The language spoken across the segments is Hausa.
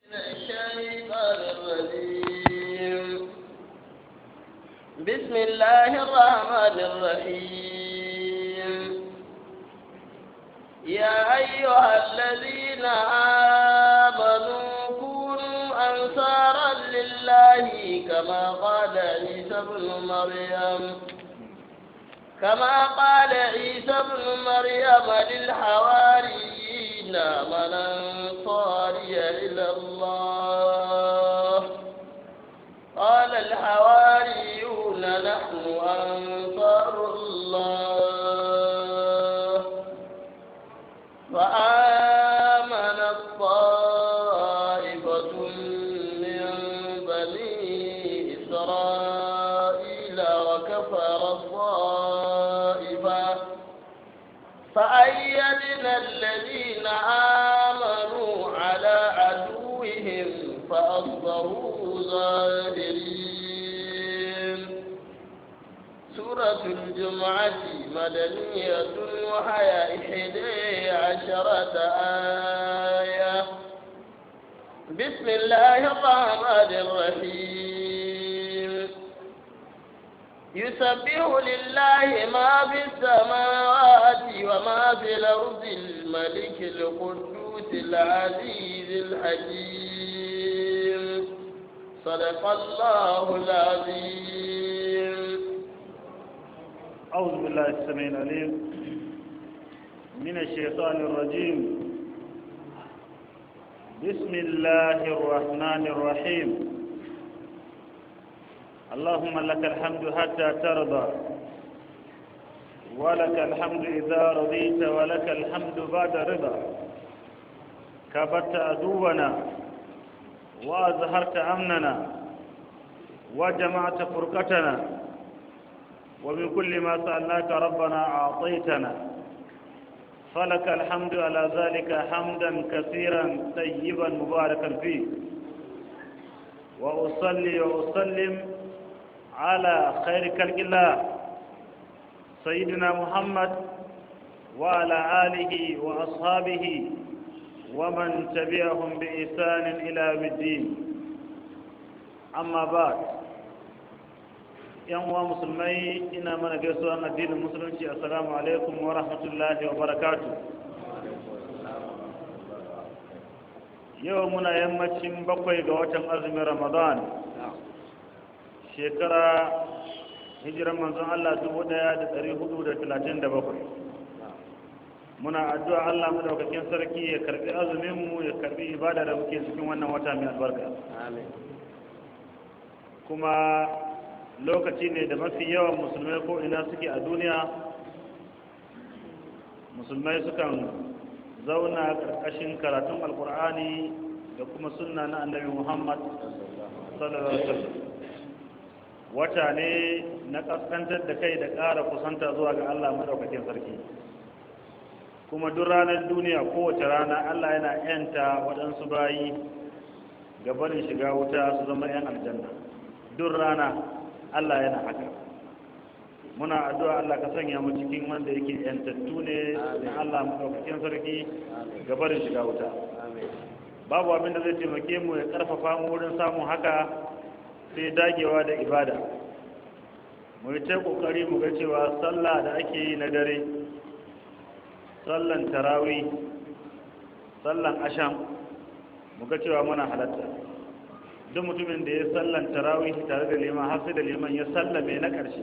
الشيطان الرجيم بسم الله الرحمن الرحيم يا أيها الذين آمنوا كونوا أنصارا لله كما قال عيسى ابن مريم كما قال عيسى ابن مريم للحواريين من أنصاري إلى الله قال الحواريون نحن أنصار الله فآمنت طائفة من بني إسرائيل وكفر الطائفة فأيدنا الذين آمنوا على عدوهم فأصبحوا ظاهرين سورة الجمعة مدنية وهي إحدى عشرة آية بسم الله الرحمن الرحيم يسبح لله ما في السماوات وما في الأرض الملك القدوس العزيز الحكيم صدق الله العظيم أعوذ بالله السميع العليم من الشيطان الرجيم بسم الله الرحمن الرحيم اللهم لك الحمد حتى ترضى ولك الحمد إذا رضيت ولك الحمد بعد رضا كبرت عدونا وأظهرت أمننا وجمعت فرقتنا ومن كل ما سألناك ربنا أعطيتنا فلك الحمد على ذلك حمدا كثيرا طيبا مباركا فيه وأصلي وأسلم على خير خلق الله سيدنا محمد وعلى آله وأصحابه ومن تبعهم بإحسان إلى يوم الدين أما بعد yan uwa musulmai ina mana gaisuwan addinin musulunci assalamu alaikum wa rahmatullahi wa barakatu yau muna yammacin bakwai ga watan azumin ramadan shekara hijiran manzon Allah dubu ɗaya da ɗari hudu da talatin da bakwai muna addu'a Allah madaukakin sarki ya karbi azuminmu ya karbi ibada da muke cikin wannan wata mai albarka kuma lokaci ne da mafi yawan musulmai ko ina suke a duniya musulmai sukan zauna ƙarƙashin karatun alkur'ani da kuma sunna na annabi muhammad sallallahu alaihi wasallam wata ne na ƙaskantar da kai da ƙara kusanta zuwa ga allah maɗaukakin sarki kuma duk ranar duniya kowace rana allah yana yanta waɗansu bayi ga barin shiga wuta su zama 'yan aljanna duk rana Allah yana haka muna addu'a Allah ka sanya mu cikin wanda yake yantattu ne da Allah madaukakin sarki ga barin shiga wuta babu abin da zai taimake mu ya karfafa mu wurin samun haka sai dagewa da ibada mu yi ta kokari mu ga cewa sallah da ake yi na dare sallan tarawih sallan asham mu ga cewa muna halatta duk mutumin da ya sallan tarawih tare da liman har sai da liman ya sallame na ƙarshe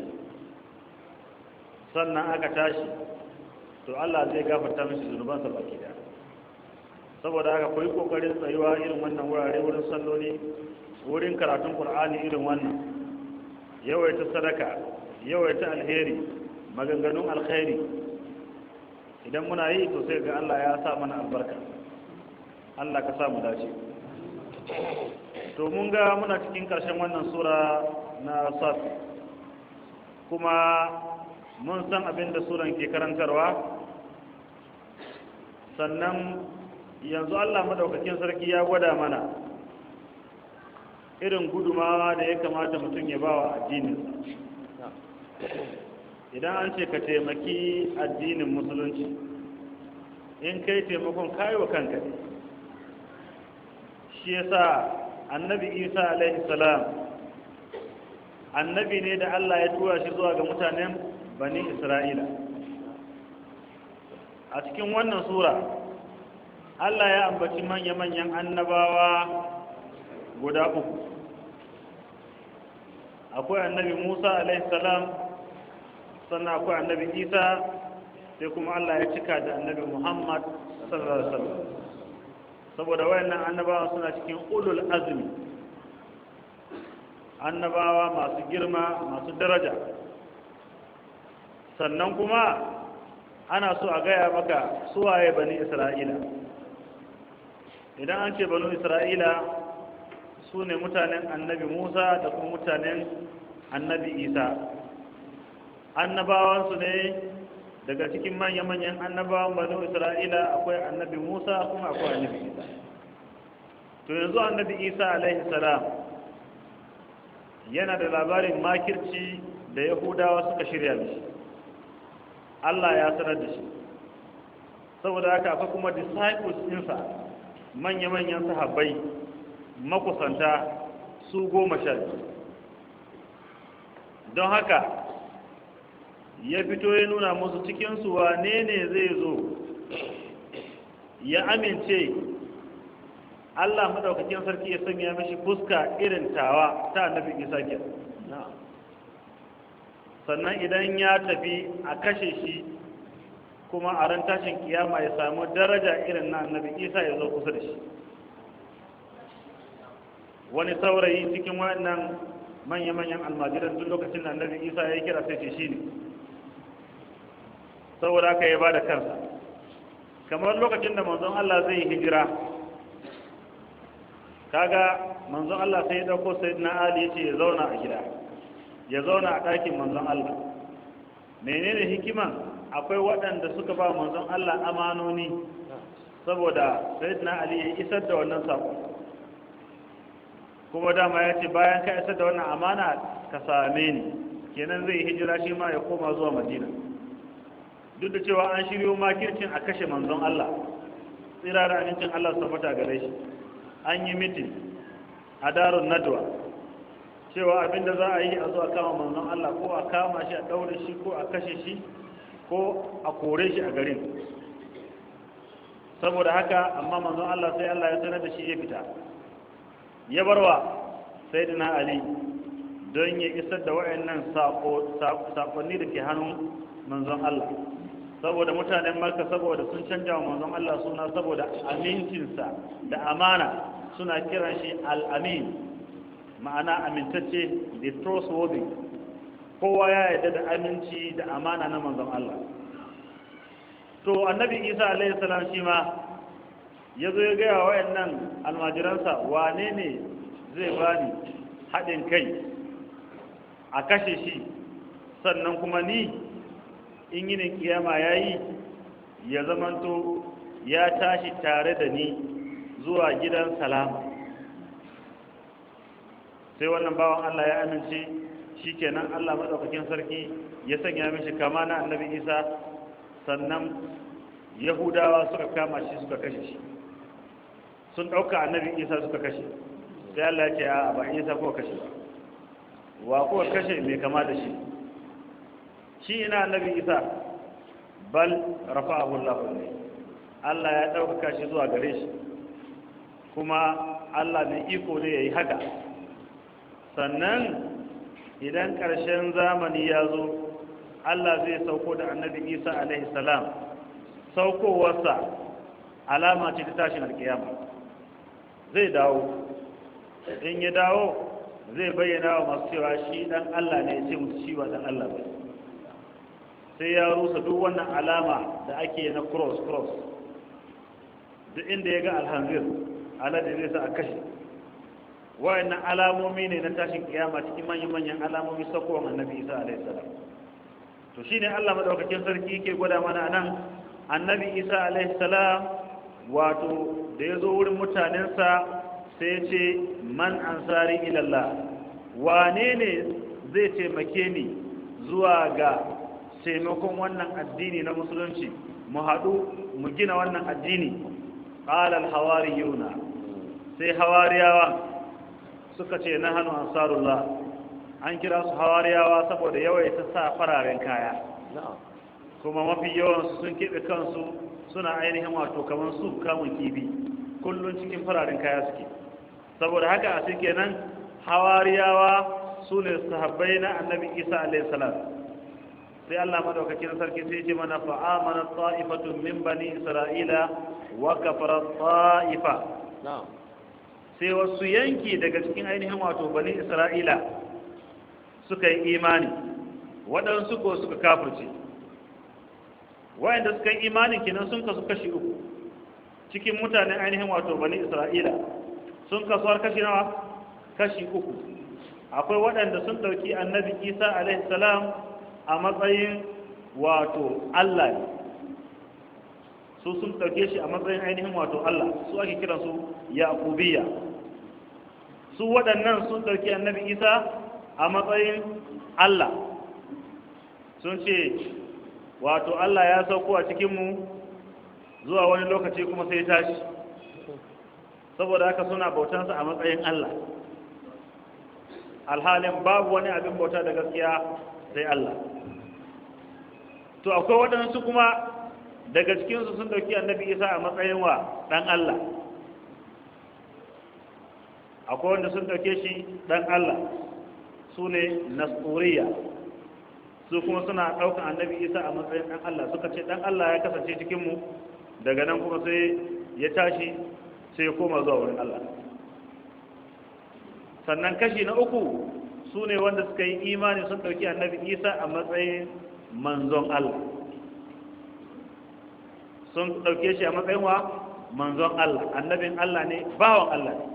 sannan aka tashi to Allah zai gafarta mishi zunubansa baki da saboda haka koyi kokarin tsayuwa irin wannan wurare wurin salloli wurin karatun Qur'ani irin wannan yawaita sadaka yawaita alheri maganganun alkhairi idan muna yi to sai ga Allah ya sa mana albarka Allah ka sa mu dace to mun ga muna cikin ƙarshen wannan sura na safi kuma mun san abin da suran ke karantarwa sannan yanzu allah madaukakin sarki ya gwada mana irin gudumawa da ya kamata mutum ya ba wa addininsa idan an ce ka taimaki addinin musulunci in kai taimakon kayi wa kanka ne shi yasa annabi isa alaihi salam annabi ne da Allah ya tura shi zuwa ga mutanen bani isra'ila a cikin wannan sura Allah ya ambaci manya-manyan annabawa guda uku akwai annabi musa alaihi salam sannan akwai annabi isa sai kuma Allah ya cika da annabi muhammad sallallahu alaihi wasallam saboda wayannan annabawa suna cikin ulul azmi annabawa masu girma masu daraja sannan kuma ana so a gaya maka suwaye bani isra'ila idan an ce bani isra'ila su ne mutanen annabi musa da kuma mutanen annabi isa annabawansu ne daga cikin manya-manyan annabawan bani isra'ila akwai annabi musa kuma akwai annabi isa to yanzu annabi isa alaihi salam yana da labarin makirci da yahudawa suka shirya da shi allah ya sanar da shi saboda haka akwai kuma disciples ɗinsa manya-manyan sahabbai makusanta su goma sha don haka ya fito ya nuna musu cikinsu wane ne zai zo ya amince Allah madaukakin sarki ya sanya mishi fuska irin tawa ta annabi Isa ke sannan idan ya tafi a kashe shi kuma a ran tashin kiyama ya samu daraja irin na annabi Isa ya zo kusa da shi wani saurayi cikin wannan manya-manyan almajiran duk lokacin da annabi Isa ya yi kira sai ce shi ne saboda aka yi ba da kansa kamar lokacin da manzon Allah zai hijira kaga manzon Allah sai ya dauko sayyidina Ali yace ya zauna a gida ya zauna a ɗakin manzon Allah menene hikiman akwai waɗanda suka ba manzon Allah amanoni saboda sayyidina Ali ya isar da wannan sako kuma dama ya ce bayan ka isar da wannan amana ka same ni kenan zai hijira shi ma ya koma zuwa Madina duk da cewa an shiryo makircin a kashe manzon Allah tsira da amincin Allah su tabbata gare shi an yi mitin a darun nadwa cewa abinda za a yi a zo a kama manzon Allah ko a kama shi a daure shi ko a kashe shi ko a kore shi a garin saboda haka amma manzon Allah sai Allah ya sanar da shi ya fita ya barwa sayyidina Ali don ya isar da wayannan sakonni da ke hannun manzon Allah saboda mutanen Makka saboda sun canja wa manzon Allah suna saboda amincinsa da amana suna kiran shi al-amin ma'ana amintacce the trustworthy kowa ya yarda da aminci da amana na manzon Allah to annabi Isa alaihi salam shi ma ya zo ya gaya wa wayannan almajiransa wane ne zai bani haɗin kai a kashe shi sannan kuma ni in yinin kiyama ya yi ya zamanto ya tashi tare da ni zuwa gidan salama sai wannan bawan Allah ya amince shi kenan Allah maɗaukakin sarki ya sanya mishi kama na annabi isa sannan yahudawa suka kama shi suka kashe shi sun ɗauka annabi isa suka kashe sai Allah ya ce a ba isa ko kashe ba wa ko kashe mai kama da shi shi ina annabi isa bal rafa'ahu Allah ne Allah ya ɗaukaka shi zuwa gare shi kuma Allah mai iko ne yayi haka sannan idan ƙarshen zamani ya zo Allah zai sauko da annabi Isa alaihi salam saukowarsa alama ce ta tashin alkiyama zai dawo in ya dawo zai bayyana wa masu cewa shi dan Allah ne ya ce musu shi ba dan Allah ba sai ya rusa duk wannan alama da ake na cross cross duk inda ya ga alhanzir alade zai sa a kashe wayannan alamomi ne na tashin kiyama cikin manyan manyan alamomi sakowar annabi isa alaihi salam to shine Allah madaukakin sarki yake gwada mana nan annabi isa alaihi salam wato da ya zo wurin mutanensa sai ya ce man ansari ilallah wane ne zai taimake ni zuwa ga taimakon wannan addini na musulunci mu haɗu mu gina wannan addini ƙalal hawariyuna sai hawariyawa suka ce na hannu ansarullah an kira su hawariyawa saboda yawaita sa fararen kaya kuma mafi yawansu sun keɓe kansu suna ainihin wato kamar su kamun kibi kullum cikin fararen kaya suke saboda haka a cikin nan hawariyawa su ne sahabbai na annabi isa alaihi salam sai Allah madaukakin sarki sai ce mana fa amana ta'ifatun min bani isra'ila wa kafara ta'ifa sai wasu yanki daga cikin ainihin wato bani isra'ila suka yi imani waɗansu ko suka kafirce wayanda suka yi imanin kenan sun kasu kashi uku cikin mutanen ainihin wato bani isra'ila sun kasuwar kashi nawa kashi uku akwai waɗanda sun ɗauki annabi isa alaihi salam a matsayin wato allah ne su sun ɗauke shi a matsayin ainihin wato allah su ake kiransu yaƙubiya su waɗannan sun ɗauki annabi isa a matsayin allah sun ce wato allah ya sauko a cikinmu zuwa wani lokaci kuma sai tashi saboda haka suna bautansa a matsayin allah alhalin babu wani abin bauta da gaskiya sai Allah to akwai waɗansu kuma daga cikinsu sun ɗauki annabi isa a matsayin wa ɗan Allah akwai wanda sun ɗauke shi ɗan Allah su ne nasuriya su kuma suna ɗaukan annabi isa a matsayin ɗan Allah suka ce ɗan Allah ya kasance cikinmu daga nan kuma sai ya tashi sai ya koma zuwa wurin Allah sannan kashi na uku su ne wanda suka yi imani sun ɗauki annabi isa a matsayin manzon Allah sun ɗauke shi a matsayin wa manzon Allah annabin Allah ne bawan Allah ne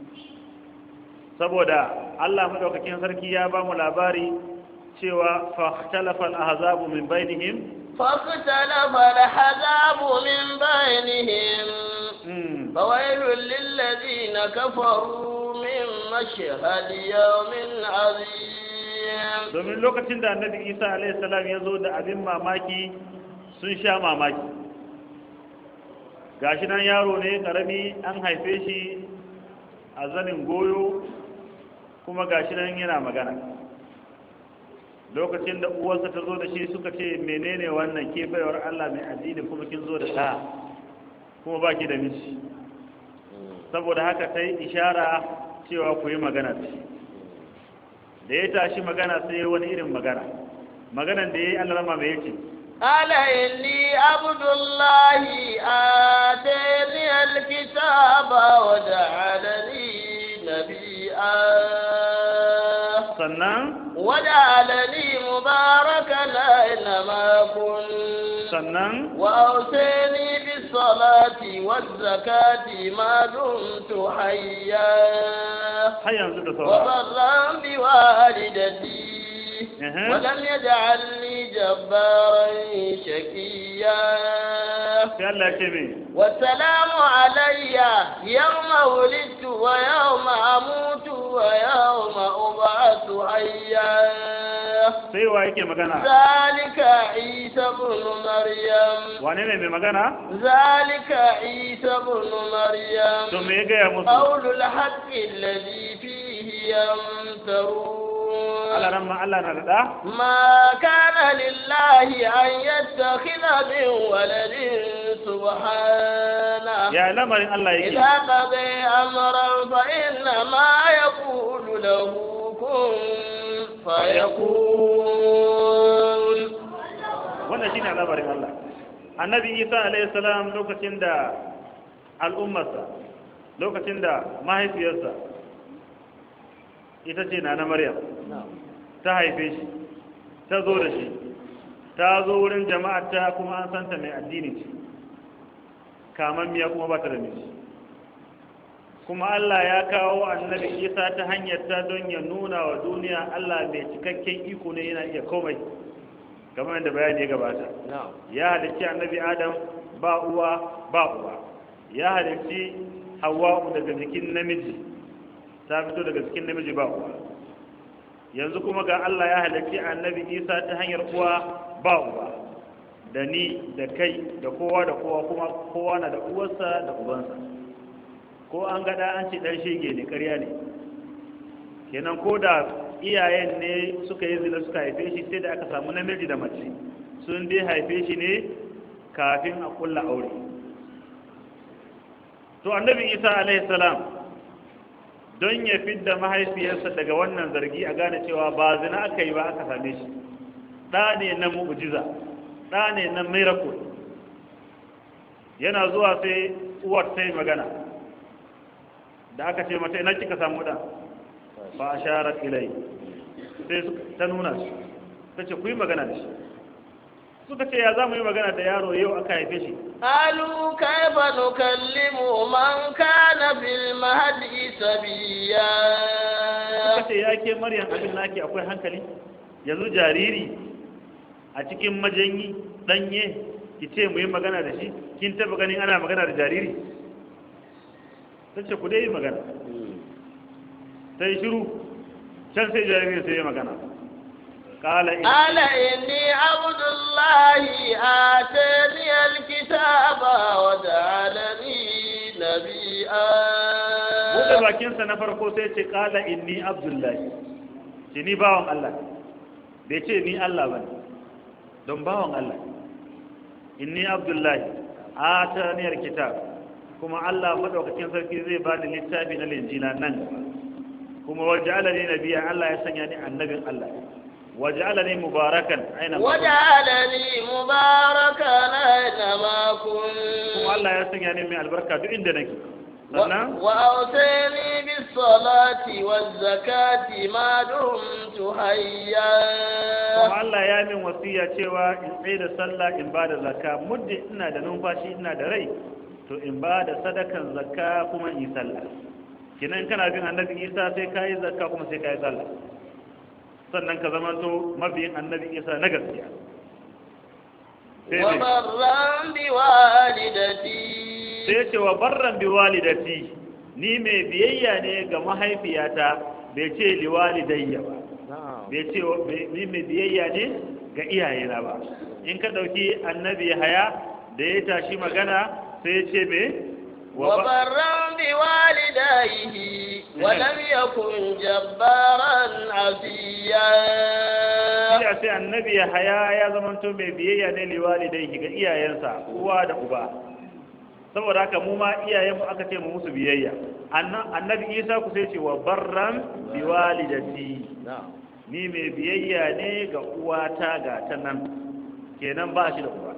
saboda Allah maɗaukakin sarki ya ba mu labari cewa fahtalafa al-ahzabu min bainihim فاختلف الحزاب من بينهم فويل للذين كفروا من مشهد يوم عظيم domin lokacin da annabi isa alaihissalam ya zo da abin mamaki sun sha mamaki gashi nan yaro ne karami an haife shi a zanin goyo kuma gashi nan yana magana lokacin da uwarsa ta zo da shi suka ce menene wannan ke baiwar allah mai addini kuma kin zo da ɗa kuma ba ki da miji saboda haka ta yi ishara cewa ku yi magana da shi da ya tashi magana sai wani irin magana maganan da ya yi alarama mai yake قال إني عبد الله آتاني الكتاب وجعلني نبيا sannan وجعلني مباركا أينما كنت sannan وأوصيني بالصلاة والزكاة ما دمت حيا har yanzu da saura وبرا بوالدتي أها. ولم يجعلني جبارا شقيا sai Allah ya ce mai والسلام علي يوم ولدت ويوم أموت ويوم أبعث حيا sai wa yake magana ذلك عيسى بن مريم wane ne mai magana ذلك عيسى بن مريم to me ya gaya musu قول الحق الذي فيه يمترون Allah ran ma Allah na da ɗa ما كان لله أن يتخذ من ولد سبحانه ya lamarin Allah yake إذا قضي أمرا فإنما يقول له كن فيكون wannan shine labarin Allah annabi Isa alaihi salam lokacin da al'ummarsa lokacin da mahaifiyarsa ita ce na na Maryam ta haife shi ta zo da shi ta zo wurin jama'ar ta kuma an santa mai addini ce kamammiya kuma ba ta da miji kuma Allah ya kawo annabi Isa ta hanyar ta don ya nuna wa duniya Allah mai cikakken iko ne yana iya komai kamar yadda bayani ya gabata ya halicci annabi Adam ba uwa ba uwa ya halicci Hawwa daga jikin namiji ta fito daga cikin namiji ba uwa yanzu kuma ga Allah ya halicci annabi Isa ta hanyar uwa ba uwa da ni da kai da kowa da kowa kuma kowa na da uwarsa da ubansa ko an gada an ce dan shege ne ƙarya ne kenan ko da iyayen ne suka yi zina suka haife shi sai da aka samu namiji da mace sun dai haife shi ne kafin a kulla aure to annabi isa alaihi salam don ya fidda mahaifiyarsa daga wannan zargi a gane cewa ba zina aka yi ba aka same shi ɗa ne na mu'jiza ɗa ne na miracle yana zuwa sai uwar ta yi magana da aka ce mata ina kika samu ɗan ba a sharar ilai sai ta nuna shi ta ce ku yi magana da shi suka ce ya za mu yi magana da yaro yau aka haife shi قالوا كيف نكلم من كان في المهد سبيا suka ce ya ke maryam abin naki akwai hankali yanzu jariri a cikin majanyi danye ki ce mu yi magana da shi kin taba ganin ana magana da jariri ta ce ku dai yi magana ta yi shiru can sai jariri sai yi magana kala in قال إني عبد الله آتاني الكتاب وجعلني نبيا buɗe bakinsa na farko sai ce kala inni abdullahi ce ni bawan Allah bai ce ni Allah ba don bawan Allah inni abdullahi ataniyar kitab kuma Allah madaukakin sarki zai bani littafi na linjila nan kuma waj'alani nabiyya Allah ya sanya ni annabin Allah waj'alani mubarakan aina ma kuntu. وجعلني مباركا أينما كنت kuma Allah ya sanya ni mai albarka duk inda nake و- sannan وأوصيني بالصلاة والزكاة ما دمت حيا kuma Allah ya min wasiya cewa in tsaye da sallah in ba da zakka muddin ina da numfashi ina da rai to in ba da sadakan zakka kuma in yi sallah kinan kana bin annabi Isa sai ka yi zakka kuma sai ka yi sallah sannan ka zama to mabiyin annabi Isa na gaskiya sai ne وبرا بوالدتي sai ya ce wa barran bi walidati ni mai biyayya ne ga mahaifiyata bai ce li walidayya ba bai ce wa- bai- ni mai biyayya ne ga iyayena ba in ka ɗauki annabi haya da ya tashi magana sai ya ce me wa ba- وبرا بوالديه ولم يكن جبارا عصيا shi a sai annabi haya ya zamanto mai biyayya ne liwalidai ga iyayensa uwa da uba saboda haka mu ma iyayenmu aka ce mu musu biyayya Anna- annabi isa ku sai ce wa barran biwalidati ni mai biyayya ne ga uwata ga ta nan kenan ba shi da uba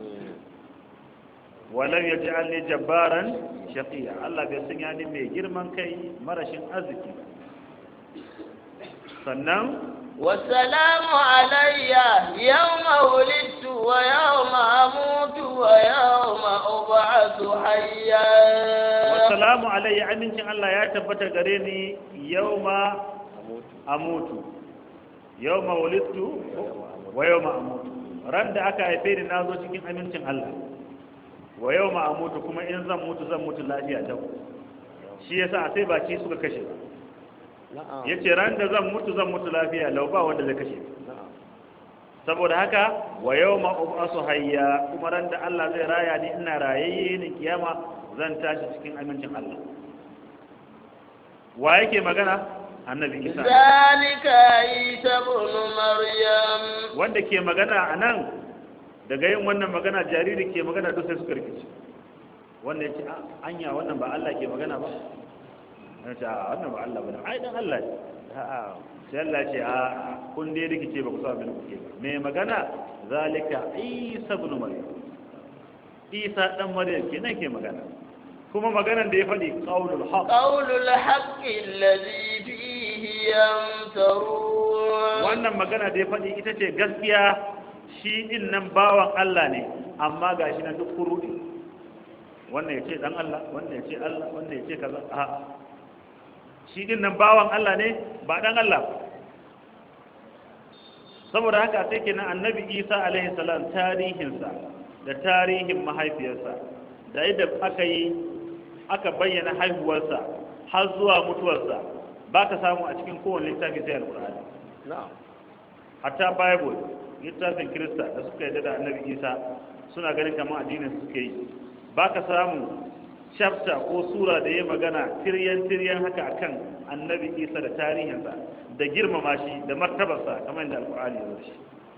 walam ya ji alli jabbaran shaqiya Allah bai sanya ni mai girman kai marashin arziki sannan والسلام علي يوم ولدت ويوم أموت ويوم أبعث حيا wasalamu alayya amincin Allah ya tabbata gare ni yauma amutu yauma wulidtu wa yauma amutu ran da aka haife ni nazo cikin amincin Allah wa yauma amutu kuma in zan mutu zan mutu lafiya dau shi yasa sai ba ci suka kashe ba yace ran da zan mutu zan mutu lafiya lau ba wanda zai kashe ni. saboda haka wa yawma ub'asu hayya kuma ran da Allah zai raya ni ina rayayye ni kiyama zan tashi cikin amincin Allah wa yake magana annabi Isa ذلك عيسى ابن مريم wanda ke magana a nan daga yin wannan magana jariri ke magana duk sai suka rikici wanda ya ce "A, anya wannan ba Allah ke magana ba ya ce "A, wannan ba Allah ba ne ai dan Allah ne a'a sai Allah ce a kun dai rikice ba ku sa abin da kuke ba mai magana zalika Isa ibn Maryam Isa dan Maryam kenan ke magana kuma maganan da ya faɗi qaulul haqq قول الحق الذي فيه يمترون wannan magana da ya faɗi ita ce gaskiya shi din nan bawan Allah ne amma ga shi na duk kurudi wannan ya ce dan Allah wannan ya ce Allah wannan ya ce kaza a shi din nan bawan Allah ne ba dan Allah ba. saboda haka sai kenan annabi Isa alaihi salam tarihinsa da tarihin mahaifiyarsa da yadda aka yi aka bayyana haihuwarsa har zuwa mutuwarsa ba ka samu a cikin kowane littafi sai alƙur'ani hatta bible littafin kirista da suka yarda da annabi isa suna ganin kamar addinin su suke yi ba ka samu chapter ko sura da ya magana tiryan tiryan haka akan annabi isa da tarihinsa da girmama shi da martabarsa kamar da alkur'ani ya zo shi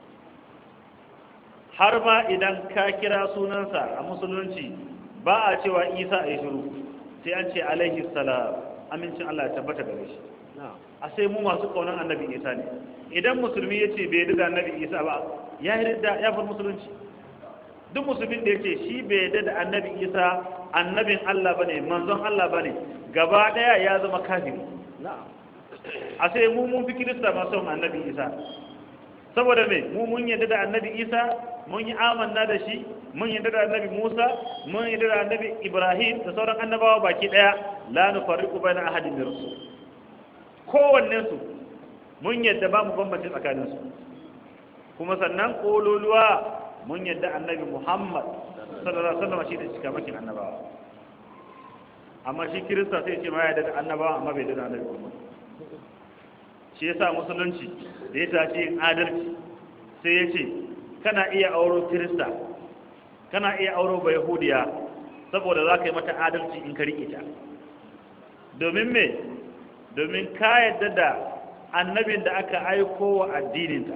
har ma idan ka kira sunansa a musulunci ba a cewa isa a yi shiru sai an ce alaihi salam amincin allah ya tabbata gare shi a sai mu masu kaunan annabi isa ne idan musulmi ya ce bai da annabi isa ba ya yi da ya bar musulunci duk musulmin da ya ce shi bai yarda da annabi isa annabin allah bane manzon allah bane gaba daya ya zama kafiri a sai mu mun fi kirista masu annabi isa saboda me mu mun yarda da annabi isa mun yi amanna da shi mun yarda da annabi musa mun yarda da annabi ibrahim da sauran annabawa baki daya la nufarriqu baina ahadin min rusul kowanne su mun yarda ba mu bambance tsakanin su kuma sannan kololuwa mun yarda annabi muhammad sallallahu alaihi wasallam shi da cikamakin annabawa amma shi kirista sai ce ma ya yarda da annabawa amma bai yarda da annabi muhammad shi yasa musulunci da ya tace yin adalci sai ya ce kana iya auro kirista kana iya auro ba yahudiya saboda za ka yi mata adalci in ka riƙe ta domin me domin ka yadda da annabin da aka aiko wa addininta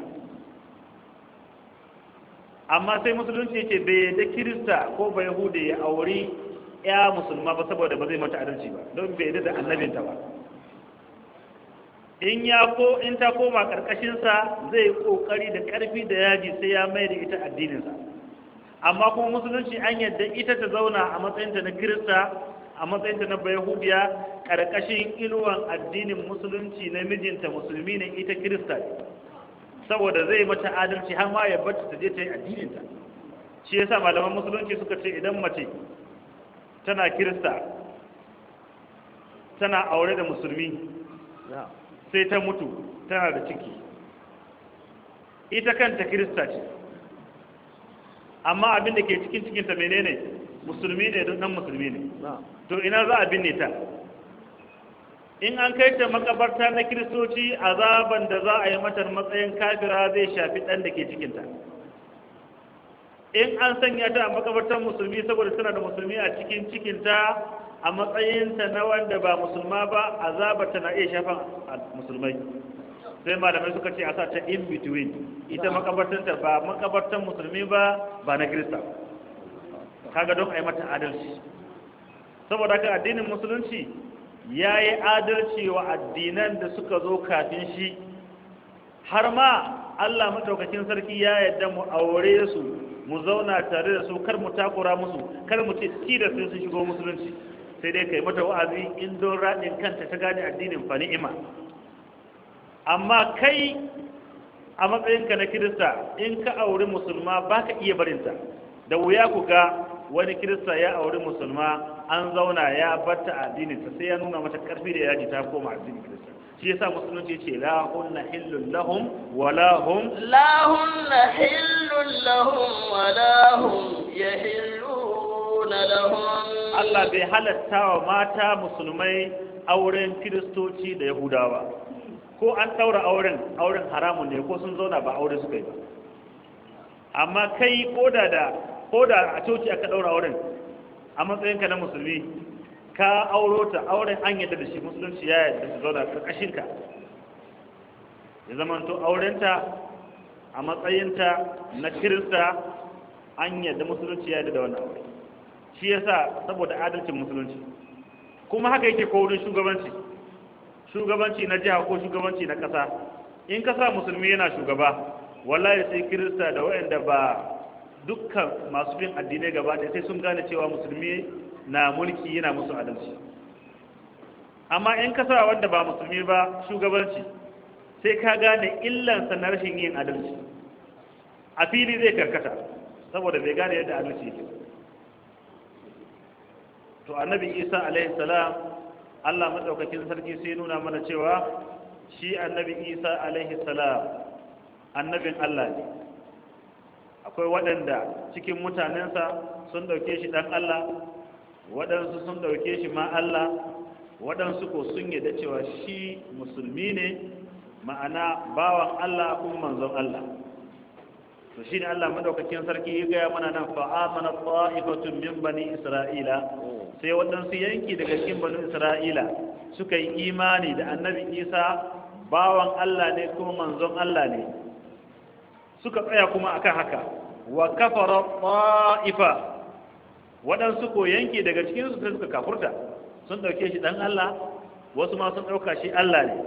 amma sai musulunci ce bai yadda kirista ko ba yahudi ya auri ya musulma ba saboda ba zai mata adalci ba don bai yadda da annabinta ba in ya ko in ta koma karkashinsa zai kokari da karfi da yaji sai ya mai da ita addininsa amma kuma musulunci an yadda ita ta zauna a matsayinta na kirista a matsayinta na bayahudiya karkashin inuwan addinin musulunci na mijinta musulmi ne ita kirista saboda zai mata adalci har ma ya bata ta je ta yi addininta shi yasa malaman musulunci suka ce idan mace tana kirista tana aure da musulmi sai ta mutu tana da ciki ita kanta kirista ce amma abin da ke cikin cikinta menene musulmi ne don nan musulmi ne to ina za a binne ta in an kai ta makabarta na kiristoci azaban da za a yi mata matsayin kafira zai shafi ɗan da ke cikinta in an sanya ta a makabartar musulmi saboda tana da musulmi a cikin cikinta a matsayinta na wanda ba musulma ba azabarta na iya shafan musulmai sai malamai suka ce a sa ta in between ita makabartanta ba makabartan musulmi ba ba na kirista kaga don a yi mata adalci saboda haka addinin musulunci ya yi adalci wa addinan da suka zo kafin shi har ma Allah maɗaukakin sarki ya yadda mu aure su mu zauna tare da su kar mu takura musu kar mu ce da sai su shigo musulunci sai dai kai mata wa'azi in don raɗin kanta ta gane addinin fa ni'ima amma kai a matsayinka na kirista in ka auri musulma ba ka iya barinta da wuya ku ga wani kirista ya auri musulma an zauna ya batta addininta sai ya nuna mata karfi da yaji ta koma addinin kirista shi yasa musulunci ce la hunna hillun lahum wa la hum la hunna hillun lahum wa la hum yahilluna lahum Allah bai halatta wa mata musulmai auren kiristoci da yahudawa ko an ɗaura auren auren haramun ne ko sun zauna ba aure suka yi ba amma kai koda da koda a coci aka ɗaura auren a matsayinka na musulmi ka auro ta auren an yadda da shi musulunci ya yadda su zauna ƙarƙashinka ya zama to aurenta a matsayinta na kirista an yadda musulunci ya yadda da wannan aure shi yasa saboda adalcin musulunci kuma haka yake ko wurin shugabanci shugabanci na jiha ko shugabanci na ƙasa in ƙasa musulmi yana shugaba wallahi sai kirista da waɗanda ba dukkan masu bin addinai gaba ɗaya sai sun gane cewa musulmi na mulki yana musu adalci amma in ƙasa wanda ba musulmi ba shugabanci sai ka gane illansa na rashin yin adalci a fili zai karkata saboda bai gane yadda adalci yake to annabi isa alaihi salam Allah maɗaukakin sarki sai nuna mana cewa shi annabi Isa alaihi salam annabin Allah ne akwai waɗanda cikin mutanensa sun ɗauke shi ɗan Allah waɗansu sun ɗauke shi ma Allah waɗansu ko sun yadda cewa shi musulmi ne ma'ana bawan Allah kuma manzon Allah to shi ne Allah maɗaukakin sarki ya gaya mana nan fa'amana ta'ifatun min bani Isra'ila sai sai waɗansu yanki daga cikin banu isra'ila suka yi imani da annabi isa bawan allah ne kuma manzon allah ne suka tsaya kuma akan haka wa kafara ta'ifa waɗansu ko yanki daga cikin su suka kafurta sun ɗauke shi ɗan allah wasu ma sun ɗauka shi allah ne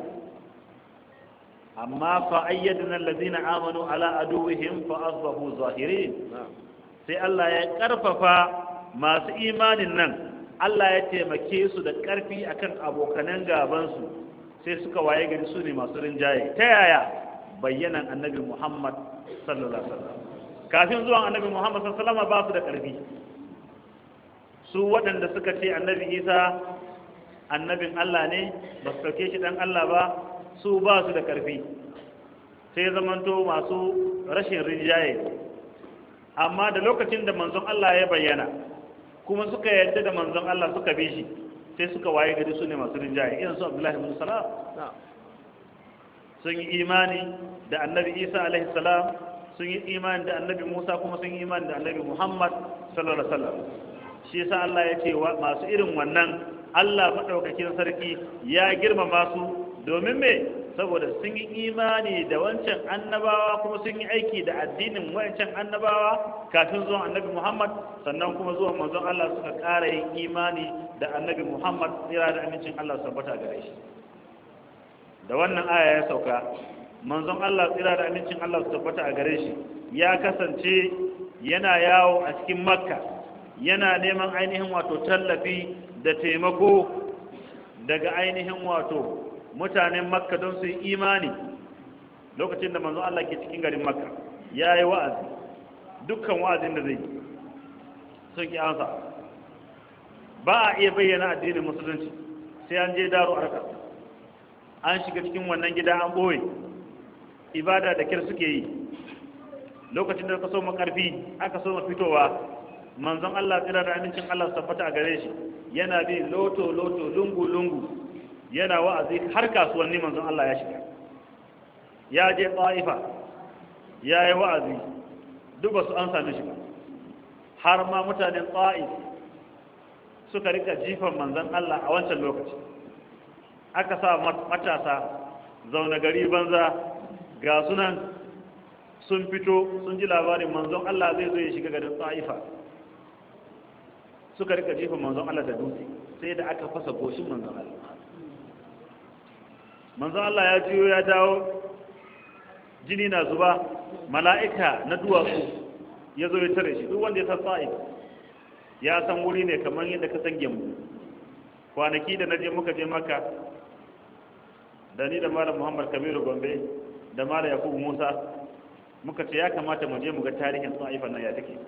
amma fa ayyadna allazina amanu ala aduwwihim fa asbahu zahirin sai Allah ya karfafa masu imanin nan Allah ya taimake su da karfi akan abokanan gaban su sai suka waye gari su ne masu rinjaye ta yaya bayyanan annabi Muhammad sallallahu alaihi wasallam kafin zuwan annabi Muhammad sallallahu alaihi wasallam ba su da karfi su waɗanda suka ce annabi Isa annabin Allah ne ba su ɗauke shi dan Allah ba su ba su da ƙarfi sai zamanto masu rashin rinjaye amma da lokacin da manzon Allah ya bayyana kuma suka yarda da manzon Allah suka bi shi sai suka waye gari su ne masu rinjaye irin su Abdullahi bin Salam sun yi imani da annabi Isa alaihi salam sun yi imani da annabi Musa kuma sun yi imani da annabi Muhammad sallallahu alaihi wasallam shi yasa Allah ya ce masu irin wannan Allah madaukakin sarki ya girmama su domin me saboda sun yi imani da wancan annabawa kuma sun yi aiki da addinin wancan annabawa kafin zuwan annabi Muhammad sannan kuma zuwan manzon Allah suka ƙara yin imani da annabi Muhammad tsira da amincin Allah su tabbata gare shi da wannan aya ya sauka manzon Allah tsira da amincin Allah su tabbata a gare shi ya kasance yana yawo a cikin makka yana neman ainihin wato tallafi da taimako daga ainihin wato mutanen makka don su yi imani lokacin da manzo Allah ke cikin garin makka ya yi wa'azi dukkan wa'azin da zai yi sun ki ansa ba a iya bayyana addinin musulunci sai an je daro arka an shiga cikin wannan gida an ɓoye ibada da kyar suke yi lokacin da aka so makarfi aka so fitowa manzon Allah tsira da amincin Allah su tabbata a gare shi yana bi loto loto lungu lungu yana wa'azi har kasuwanni manzon Allah ya shiga ya je ta'ifa ya yi wa'azi duk ba su an sami shi ba har ma mutanen ta'if suka rika jifan manzon Allah a wancan lokaci aka sa matasa zaune gari banza ga sunan sun fito sun ji labarin manzon Allah zai zo ya shiga garin ta'ifa suka rika jifan manzon Allah da dutse sai da aka fasa goshin manzon Allah manzon Allah ya jiyo ya dawo jini na zuba mala'ika na duwatsu ya zo ya tare shi duk wanda ya san sa'id ya san wuri ne kamar yadda ka san gemu kwanaki da na je muka je maka da ni da malam muhammad kabiru gombe da malam yakubu musa muka ce ya kamata mu je mu ga tarihin sa'ifan nan ya take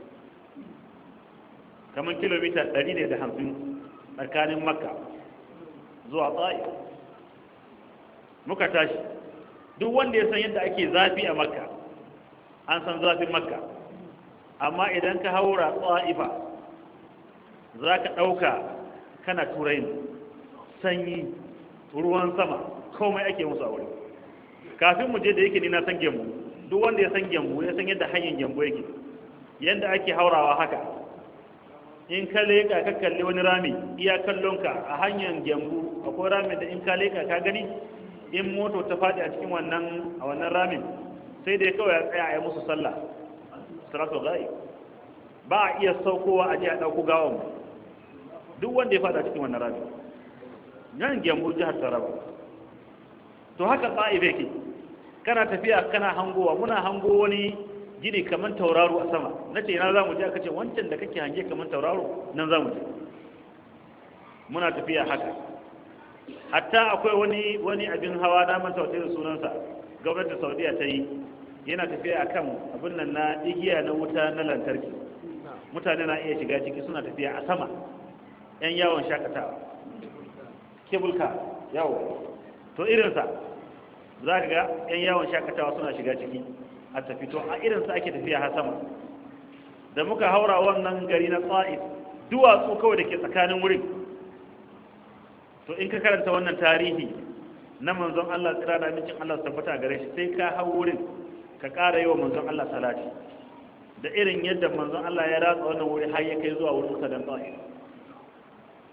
kamar kilomita 150 tsakanin makka zuwa ta'if muka tashi duk wanda ya san yadda ake zafi a makka an san zafin makka amma idan ka haura tsa'ifa za ka ɗauka kana turai ne sanyi ruwan sama komai ake musu a wuri kafin mu je da yake ni na san gembu duk wanda ya san gembu ya san yadda hanyar gembu yake yadda ake haurawa haka in ka leƙa ka kalli wani rami iya kallonka a hanyar gembu akwai ramin da in ka leƙa ka gani in moto ta faɗi a cikin wannan a wannan ramin sai dai kawai ya tsaya a yi musu sallah salatu gai ba a iya saukowa a je a ɗauko gawan duk wanda ya faɗi a cikin wannan ramin nan gyambu jihar taraba to haka tsa'ibe ke kana tafiya kana hangowa muna hango wani gini kamar tauraro a sama na ce ina za mu je aka ce wancan da kake hange kamar tauraro nan za mu je muna tafiya haka hatta akwai wani wani abin hawa na manta wata sunansa gwamnatin saudiya ta yi yana tafiya akan abin nan na igiya na wuta na lantarki mutane na iya shiga ciki suna tafiya a sama yan yawon shakatawa kebulka yawo to irinsa za ka ga yan yawon shakatawa suna shiga ciki a tafi to a irinsa ake tafiya har sama da muka haura wannan gari na tsa'if duwatsu kawai da ke tsakanin wurin to in ka karanta wannan tarihi na manzon Allah tsira da amincin Allah su tabbata gare shi sai ka hau wurin ka ƙara yi wa manzon Allah salati da irin yadda manzon Allah ya ratsa wannan wuri har ya kai zuwa wurin sadan ta'if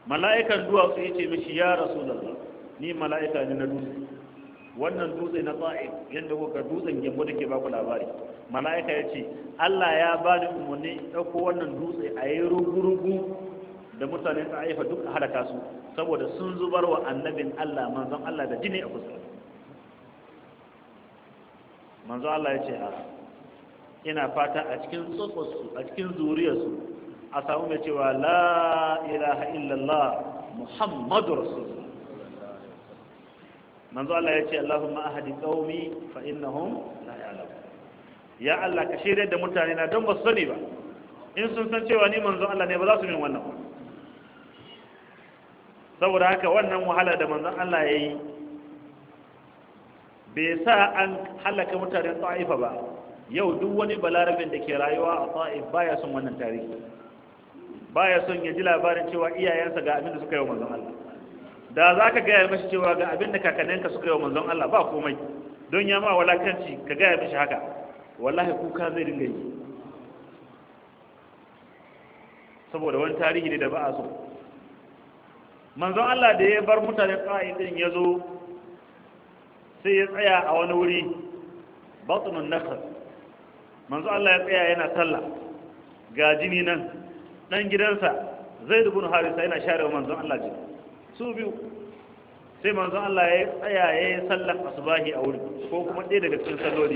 mala'ikan duwatsu ya ce mishi ya rasulullah ni mala'ika ne na dutse wannan dutse na ta'if yadda kuka dutsen gembo da ke baku labari mala'ika ya ce Allah ya ba ni umarni ɗauko wannan dutse a yi rugu-rugu da mutane ta haifa duk halaka su saboda sun zubar wa annabin Allah manzon Allah da jini a fuska manzon Allah ya ce a ina fata a cikin tsotsotsu a cikin zuriyarsu a samu mai cewa la ilaha illallah muhammadu rasulullah manzo Allah ya ce Allahumma ahadi qaumi fa innahum la ya'lamun ya Allah ka shirye da mutane na don ba su sani ba in sun san cewa ni manzon Allah ne ba za su min wannan ba saboda haka wannan wahala da manzon Allah ya yi bai sa an halaka mutanen ta'ifa ba yau duk wani balarabin da ke rayuwa a ta'if baya son wannan tarihi baya son ya ji labarin cewa iyayensa ga abin da suka yi wa manzon Allah da za ka gaya mashi cewa ga abin da kakanninka suka yi wa manzon Allah ba komai don ya ma walakanci ka gaya mashi haka wallahi kuka zai dinga yi saboda wani tarihi ne da ba a so manzon Allah da ya bar mutane ƙa'in din ya zo sai ya tsaya a wani wuri batsunun nakar manzon Allah ya tsaya yana sallah ga jini nan dan gidansa zai dubun harisa yana share manzon Allah jini su biyu sai manzon Allah ya tsaya ya yi sallar asubahi a wuri ko kuma ɗaya daga cikin salloli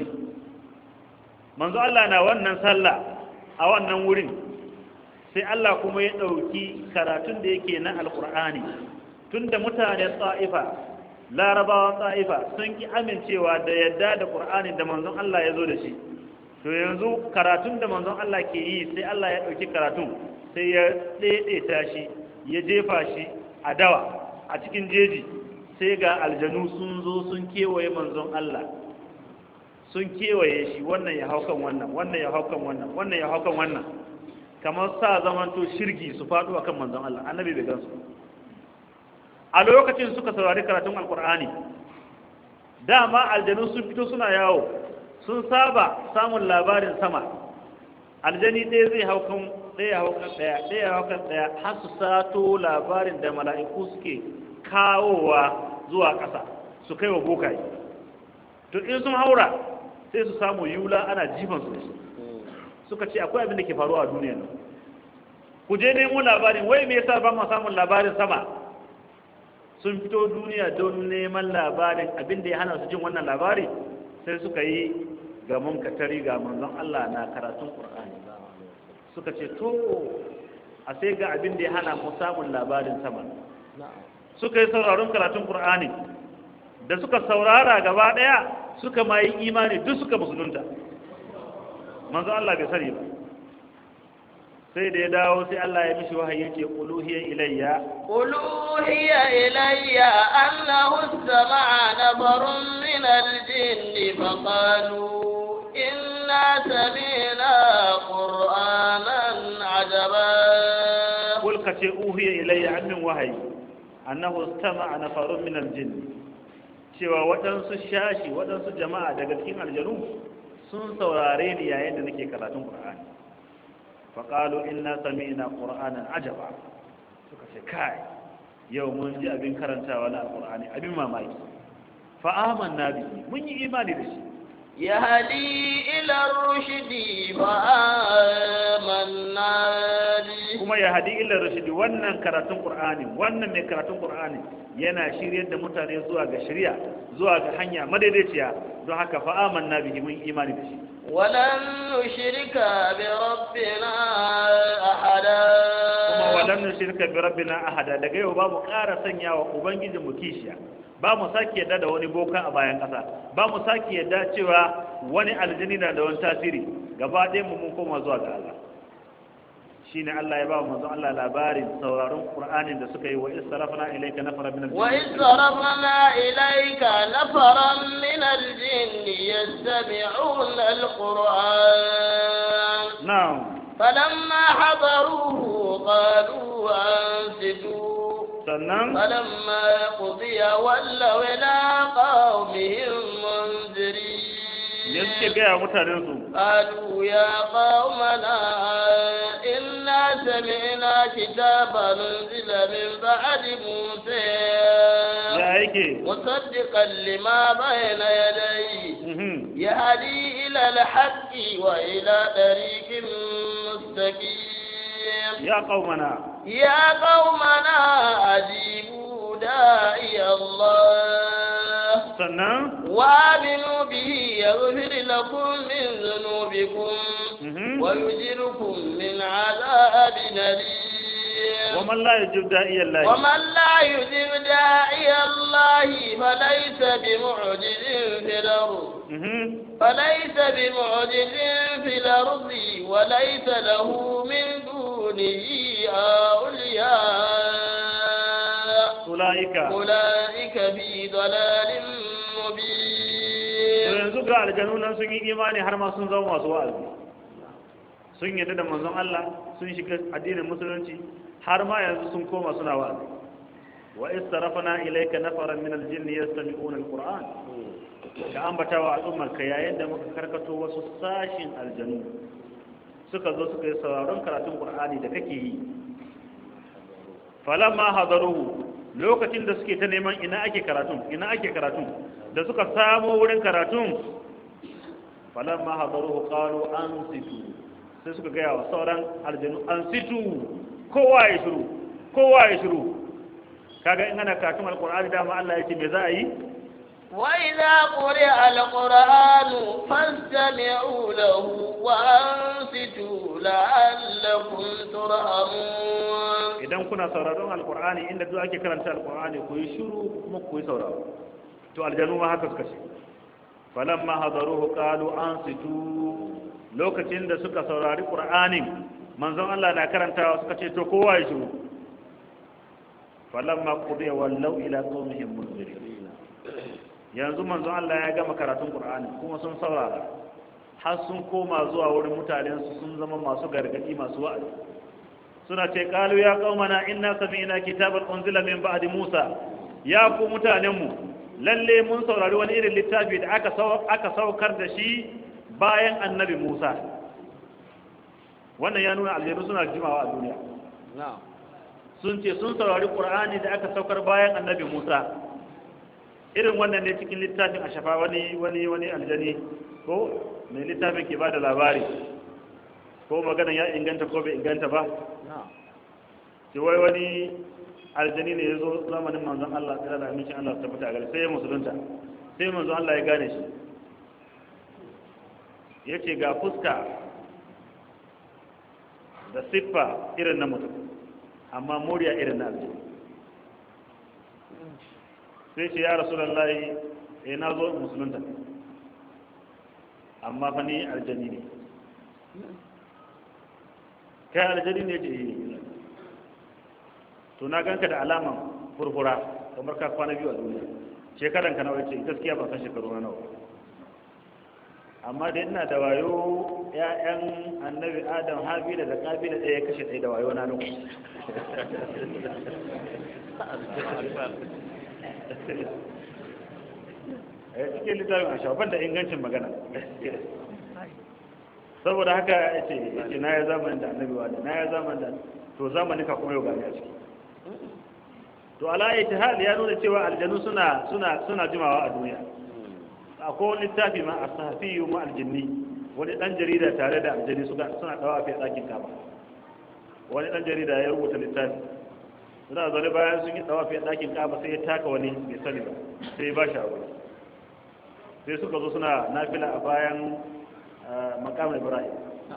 manzon Allah na wannan sallah a wannan wurin sai Allah kuma ya ɗauki karatun da yake na alƙur'ani tun da mutanen tsa'ifa larabawan tsa'ifa sun ki amincewa da yadda da ƙur'anin da manzon Allah ya zo da shi to yanzu karatun da manzon Allah ke yi sai Allah ya ɗauki karatun sai ya ɗaiɗaita shi ya jefa shi a dawa a cikin jeji sai ga aljanu sun zo sun kewaye manzon Allah sun kewaye shi wannan ya hau kan wannan wannan ya hau kan wannan wannan ya hau kan wannan kamar sa zamanto shirgi su faɗo akan manzon Allah annabi bai gansu a lokacin suka saurari karatun alkur'ani dama aljanu sun fito suna yawo sun saba samun labarin sama aljani ɗaya zai hau kan ɗaya hau kan ɗaya ɗaya hau kan ɗaya har su sato labarin da mala'iku suke kawowa zuwa ƙasa su kai wa bokaye to in sun haura sai su samu yula ana jifan su da shi suka ce akwai abin da ke faruwa a duniya nan ku je nemo labarin wai me yasa ba mu samun labarin sama sun fito duniya don neman labarin abin da ya hana su jin wannan labari sai suka yi ga munkatari ga manzon Allah na karatun Qur'ani suka ce to a sai ga abin da ya hana mu samun labarin sama suka yi sauraron karatun Qur'ani da suka saurara gaba daya suka ma yi imani duk suka musulunta manzo Allah bai sani ba sai da ya dawo sai Allah ya mishi wahayi yake uluhiya ilayya uluhiya ilayya annahu istama'a nafarun min al-jinn fa qalu inna sami'na qur'anan ajaba kul kace uhiya ilayya annin wahayi annahu istama'a nafarun min al-jinn cewa waɗansu shashi waɗansu jama'a daga cikin aljanu sun saurare ni yayin da nake karatun Qur'ani fa qalu inna sami'na qur'anan ajaba suka ce kai yau mun ji abin karantawa na Qur'ani abin mamaki fa amanna bihi mun yi imani da shi yahdi ila ar-rushdi fa amanna bi kuma ya hadi ila rushdi wannan karatun Qur'ani wannan mai karatun Qur'ani yana shiryar da mutane zuwa ga shari'a zuwa ga hanya madaidaiciya don haka fa amanna bihi mun imani da shi ولن نشرك بربنا أحدا kuma walam nushrika bi rabbina ahada daga yau babu ƙara sanya wa ubangijin mu kishiya ba mu sake yadda da wani boka a bayan ƙasa ba mu sake yadda cewa wani aljini na da wani tasiri gaba ɗayan mu mun koma zuwa ga Allah shine Allah ya ba mu manzon Allah labarin sauraron Qur'anin da suka yi wa israfna ilayka nafara min al وإذ صرفنا إليك نفرا من الجن يستمعون القرآن na'am فلما حضروه قالوا أنصتوا sannan فلما قضي ولوا إلى قومهم منذرين ne suke gaya wa mutanen su قالوا يا قومنا إنا سمعنا كتابا أنزل من بعد موسى ya yake مصدقا لما بين يديه Mhm. يهدي إلى الحق وإلى طريق مستقيم ya qaumana يا قومنا أجيبوا داعي الله sannan وآمنوا به يغفر لكم من ذنوبكم Mhm. ويجركم من عذاب أليم wa man la yajib da'iya Allah ومن لا يجب داعي الله فليس بمعجز في الأرض Mhm. فليس بمعجز في الأرض وليس له من دونه أولياء ulaika أولئك في ضلال to مبين yanzu ga aljanu nan sun yi imani har ma sun zama masu wa'azi sun yadda da manzon Allah sun shiga addinin musulunci har ma yanzu sun koma suna wa'azi wa istarafana ilayka nafaran min aljinni yastami'una alquran ka ambata wa al'ummar ka yayin da muka karkato wasu sashin aljanu suka zo suka yi sauraron karatun qur'ani da kake yi falamma hadaruhu lokacin da suke ta neman ina ake karatun ina ake karatun da suka samu wurin karatun falamma hadaruhu qalu ansitu sai suka gaya wa sauran aljanu ansitu kowa ya shiru kowa ya shiru kaga in ana karatun alqur'ani dama Allah yake me za a yi وإذا قرئ القرآن فاستمعوا له وأنصتوا لعلكم ترحمون idan kuna sauraron alqur'ani inda duk ake karanta alqur'ani ku yi shiru kuma ku yi sauraro to aljanu ma haka suka ce falamma hadaruhu qalu ansitu lokacin da suka saurari qur'anin manzon Allah na karantawa suka ce to kowa ya shiru falamma qudiya wallau ila qaumihim munzirin yanzu manzon Allah ya gama karatun qur'ani kuma sun saurara har sun koma zuwa wurin mutanen su sun zama masu gargadi masu wa'azi suna ce qalu ya qaumana inna sami'na kitaban unzila min ba'di musa ya ku mutanen mu lalle mun saurari wani irin littafi da aka aka saukar da shi bayan annabi Musa wannan ya nuna aljanu suna jimawa a duniya sun ce sun saurari Qur'ani da aka saukar bayan annabi Musa irin wannan ne cikin littafin a shafa wani wani wani aljani ko mai littafin ke bada labari ko magana ya inganta ko bai inganta ba ce wai wani aljani ne ya zo zamanin manzon Allah da da amincin Allah ta fita a gari sai ya musulunta sai manzon Allah ya gane shi ya ce ga fuska da siffa irin na mutum amma murya irin na aljani sai ce ya rasu lallai ya na zo musulunta amma fa ni aljani ne kai aljani ne ce yi to na ganka da alaman furfura kamar ka kwana biyu a duniya shekaran ka nawa ce gaskiya ba san shekaru na nawa amma da ina da wayo ƴaƴan annabi adam habila da kabila ɗaya kashe ɗaya da wayo na nan a cikin littafin a shafan da ingancin magana saboda haka ya ce na ya zamanin da annabi wa na ya zamanin da to zamanin ka kuma yau gani a ciki to ala hal ya nuna cewa aljanu suna suna suna jimawa a duniya akwai wani littafi ma as-sahafiyu ma aljinni wani dan jarida tare da aljani suka suna dawa a ɗakin kaba wani dan jarida ya rubuta littafi suna zaune bayan sun yi dawa a ɗakin kaba sai ya taka wani bai sani ba sai ya ba shi abu sai suka zo suna nafila a bayan makam ibrahim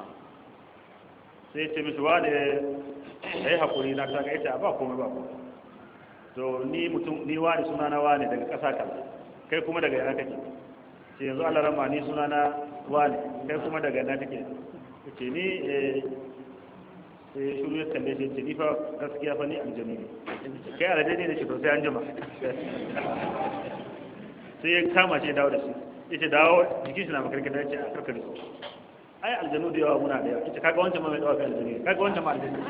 sai ce mishi wa ne ya yi haƙuri na kaga ita ba komai ba komai to ni mutum ni wani suna na wani daga ƙasa kaza kai kuma daga yana kake ce yanzu Allah rama ni suna na wani kai kuma daga yana kake ce ni eh sai shuru ya kalle shi ce ni fa gaskiya fa ni aljami ne kai aljami ne ce to sai an jima sai ya kama shi dawo da shi yace dawo jikin shi na makarkata yace a karkare su ai aljanu da yawa muna da yawa yace kaga wancan ma mai dawa kai aljanu kaga wancan ma aljanu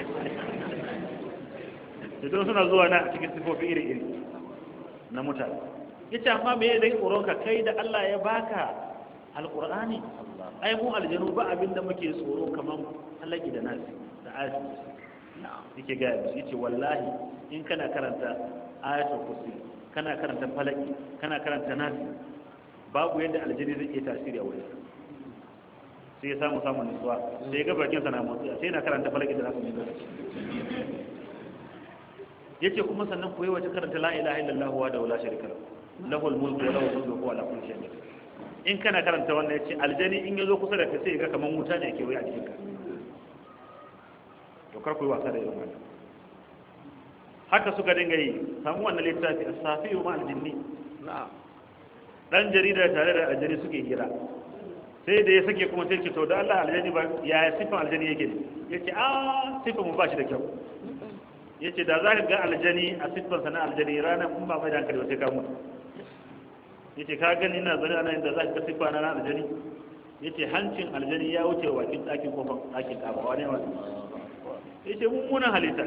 idan suna zuwa na cikin sifofi iri-iri na mutane yace amma me dai tsoron ka kai da Allah ya baka alqur'ani ai mu aljanu ba abin da muke tsoro kaman halaki da nasi karanta ayatul kursi yake gaya musu yace wallahi in kana karanta ayatul kursi kana karanta falaki kana karanta nasi babu yadda aljini zai iya tasiri a wurin sai ya samu samun nutsuwa sai ya ga bakin sa na motsi sai yana karanta falaki da nasu lokaci yace kuma sannan koyi wace karanta la ilaha illallah wa da la sharika lahu lahul mulku wa lahul mulku wa la kulli shay'in qadir in kana karanta wannan yace aljani in yazo kusa da kai sai ya ga kaman wuta ne ke wai a cikin ka to kar ku yi wasa da irin wannan haka suka dinga yi samu wannan littafi as-safi ma al-jinni dan jarida tare da aljani suke hira sai da ya sake kuma sai ce to da Allah aljani ba ya sifan aljani yake ne yace a sifan mu ba shi da kyau yace da za ka ga aljani a sifan sana aljani rana kun ba mai da hankali ba sai ka mutu yace ka gani ina zane ana inda za ka ga sifa na aljani yace hancin aljani ya wuce wa kin ɗakin kofar ɗakin kaba wani wani yace mummunan halitta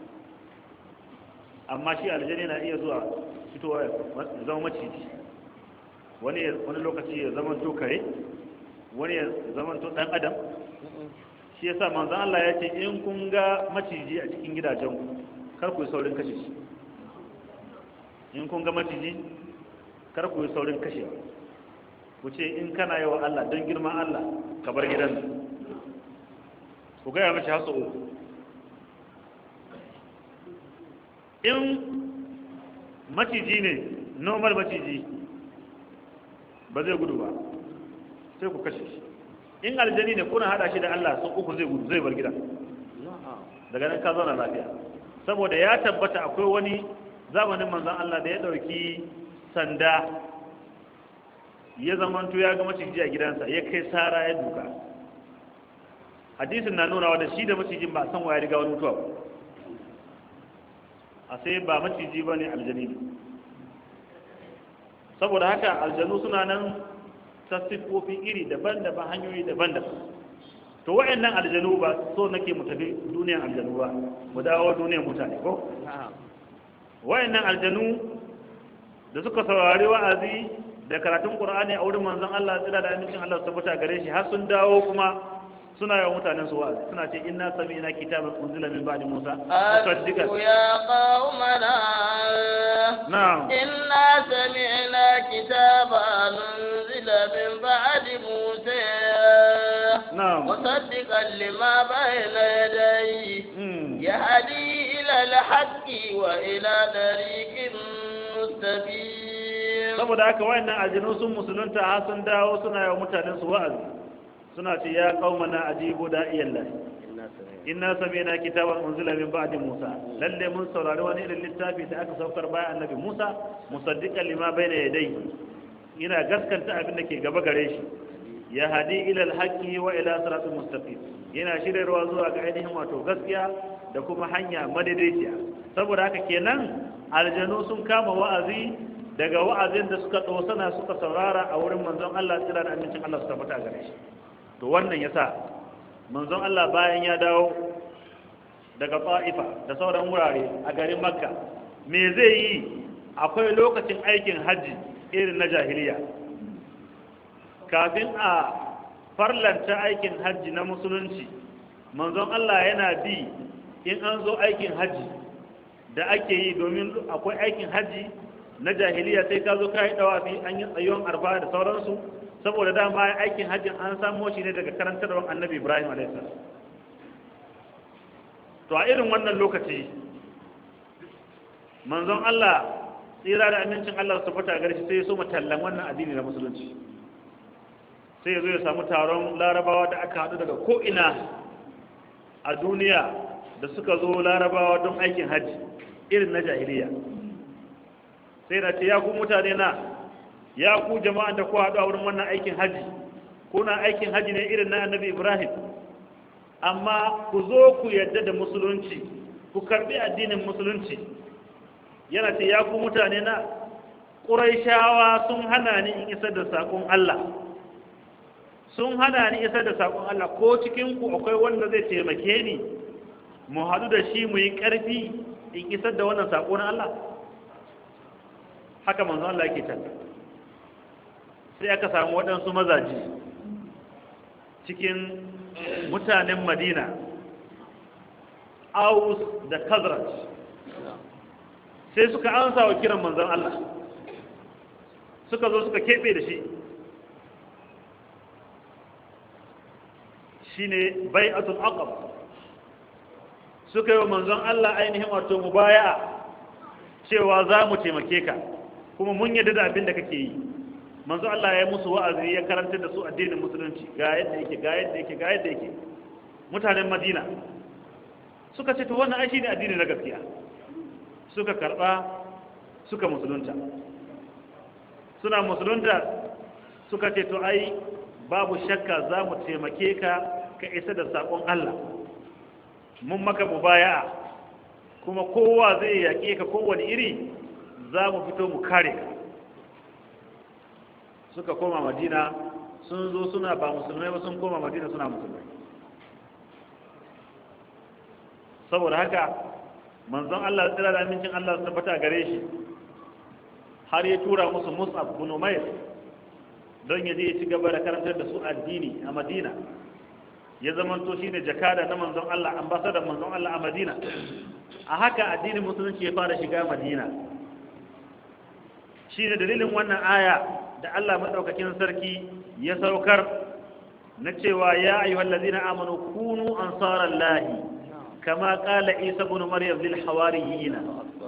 amma shi aljani na iya zuwa fitowa ya zama maciji wani wani lokaci ya zama to kare wani ya zama to dan adam shi yasa manzon Allah ya ce in kun ga maciji a cikin gidajen ku kar ku yi saurin kashe shi in kun ga maciji kar ku yi saurin kashe ku ce in kana yawa Allah don girman Allah ka bar gidan nan ku gaya mashi hasu uku in maciji ne normal maciji ba zai gudu ba sai ku kashe shi in aljani ne kuna hada shi da Allah sun uku zai gudu zai bar gida daga nan ka zauna lafiya saboda ya tabbata akwai wani zamanin manzon Allah da ya dauki sanda ya zamanto ya ga maciji a gidansa ya kai sara ya duka hadisin na nuna da shi da macijin ba san waya riga wani mutuwa ba a sai ba maciji ba ne aljani ne saboda haka aljanu suna nan ta siffofi iri daban-daban hanyoyi daban-daban to wa'annan aljanu ba so nake mu tafi duniyan aljanu ba mu dawo duniyan mutane ko wa'annan aljanu da suka saurari wa'azi da karatun qur'ani a wurin manzon Allah tsira da amincin Allah su tabbata gare shi har sun dawo kuma suna yawan mutanen su wa'azi suna ce inna sami'na kitaban unzila min ba'di Musa musaddiqan ya qaumana na'am inna sami'na kitaban unzila min ba'di Musa na'am musaddiqan lima bayna yadayhi Mm. yahdi ila al-haqqi wa ila tariqin mustaqim saboda haka wayannan aljinu sun musulunta har sun dawo suna yawan mutanen su wa'azi suna ce ya qaumana ajibu da'iyallahi inna sami'na kitaban unzila min ba'di Musa lalle mun saurari wani irin littafi da aka saukar bayan annabi Musa musaddiqan lima bayna yadayhi ina gaskanta abin da ke gaba gare shi ya hadi ila alhaqi wa ila siratal mustaqim yana shiryarwa zuwa ga ainihin wato gaskiya da kuma hanya madaidaiciya saboda haka kenan aljanu sun kama wa'azi daga wa'azin da suka dosana suka saurara a wurin manzon Allah tsira da amincin Allah su tabbata gare shi to wannan yasa manzon Allah bayan ya dawo daga Ta'ifa da sauran wurare a garin Makka me zai yi akwai lokacin aikin hajji irin na jahiliya kafin a farlanta aikin hajji na musulunci manzon Allah yana bi in an zo aikin hajji da ake yi domin akwai aikin hajji na jahiliya sai ka zo ka yi dawafi an yi tsayon arfa da sauransu saboda dama aikin hajjin an samo shi ne daga karantarwar annabi ibrahim a.s. to a irin wannan lokaci manzon Allah tsira da amincin Allah su fita gare shi sai ya so tallan wannan addini na musulunci sai ya zo ya samu taron larabawa da aka haɗu daga ko'ina a duniya da suka zo larabawa don aikin hajji irin na jahiliya sai na ce ya ku mutane na ya ku jama'an da ku haɗu a wurin wannan aikin hajji kuna aikin hajji ne irin na annabi ibrahim amma ku zo ku yadda da musulunci ku karɓi addinin musulunci yana ce ya ku mutane na ƙuraishawa sun hana ni in isar da saƙon allah sun hana ni isar da saƙon allah ko cikinku akwai wanda zai taimake ni mu haɗu da shi mu yi ƙarfi in isar da wannan saƙo na allah haka manzo Allah yake can sai aka samu waɗansu mazaji cikin mutanen madina aus da kazraj sai suka ansa wa kiran manzon Allah suka zo suka keɓe da shi shine bai'atul aqab suka yi wa manzon Allah ainihin wato mubaya'a cewa za mu taimake ka kuma mun yadda da abin da kake yi manzon Allah ya musu wa'azi ya karanta da su addinin musulunci ga yadda yake ga yadda yake ga yadda yake mutanen Madina suka ce to wannan ai shine addini na gaskiya suka karba suka musulunta suna musulunta suka ce to ai babu shakka za mu taimake ka ka isa da saƙon Allah mun maka mubaya'a kuma kowa zai yaƙe ka kowane iri za mu fito mu kare ka suka koma madina sun zo suna ba musulmai ba sun koma madina suna musulmai saboda haka manzon Allah tsira da amincin Allah su tabbata gare shi har ya tura musu mus'ab bin umair don ya je ya ci gaba da karantar da su addini a madina ya zamanto shi ne jakada na manzon Allah ambasadar manzon Allah a madina a haka addinin musulunci ya fara shiga madina shi ne dalilin wannan aya da Allah maɗaukakin sarki ya saukar na cewa ya ayyuhal ladina amanu kunu ansaran lahi kama qala isa ibn maryam lil hawariyina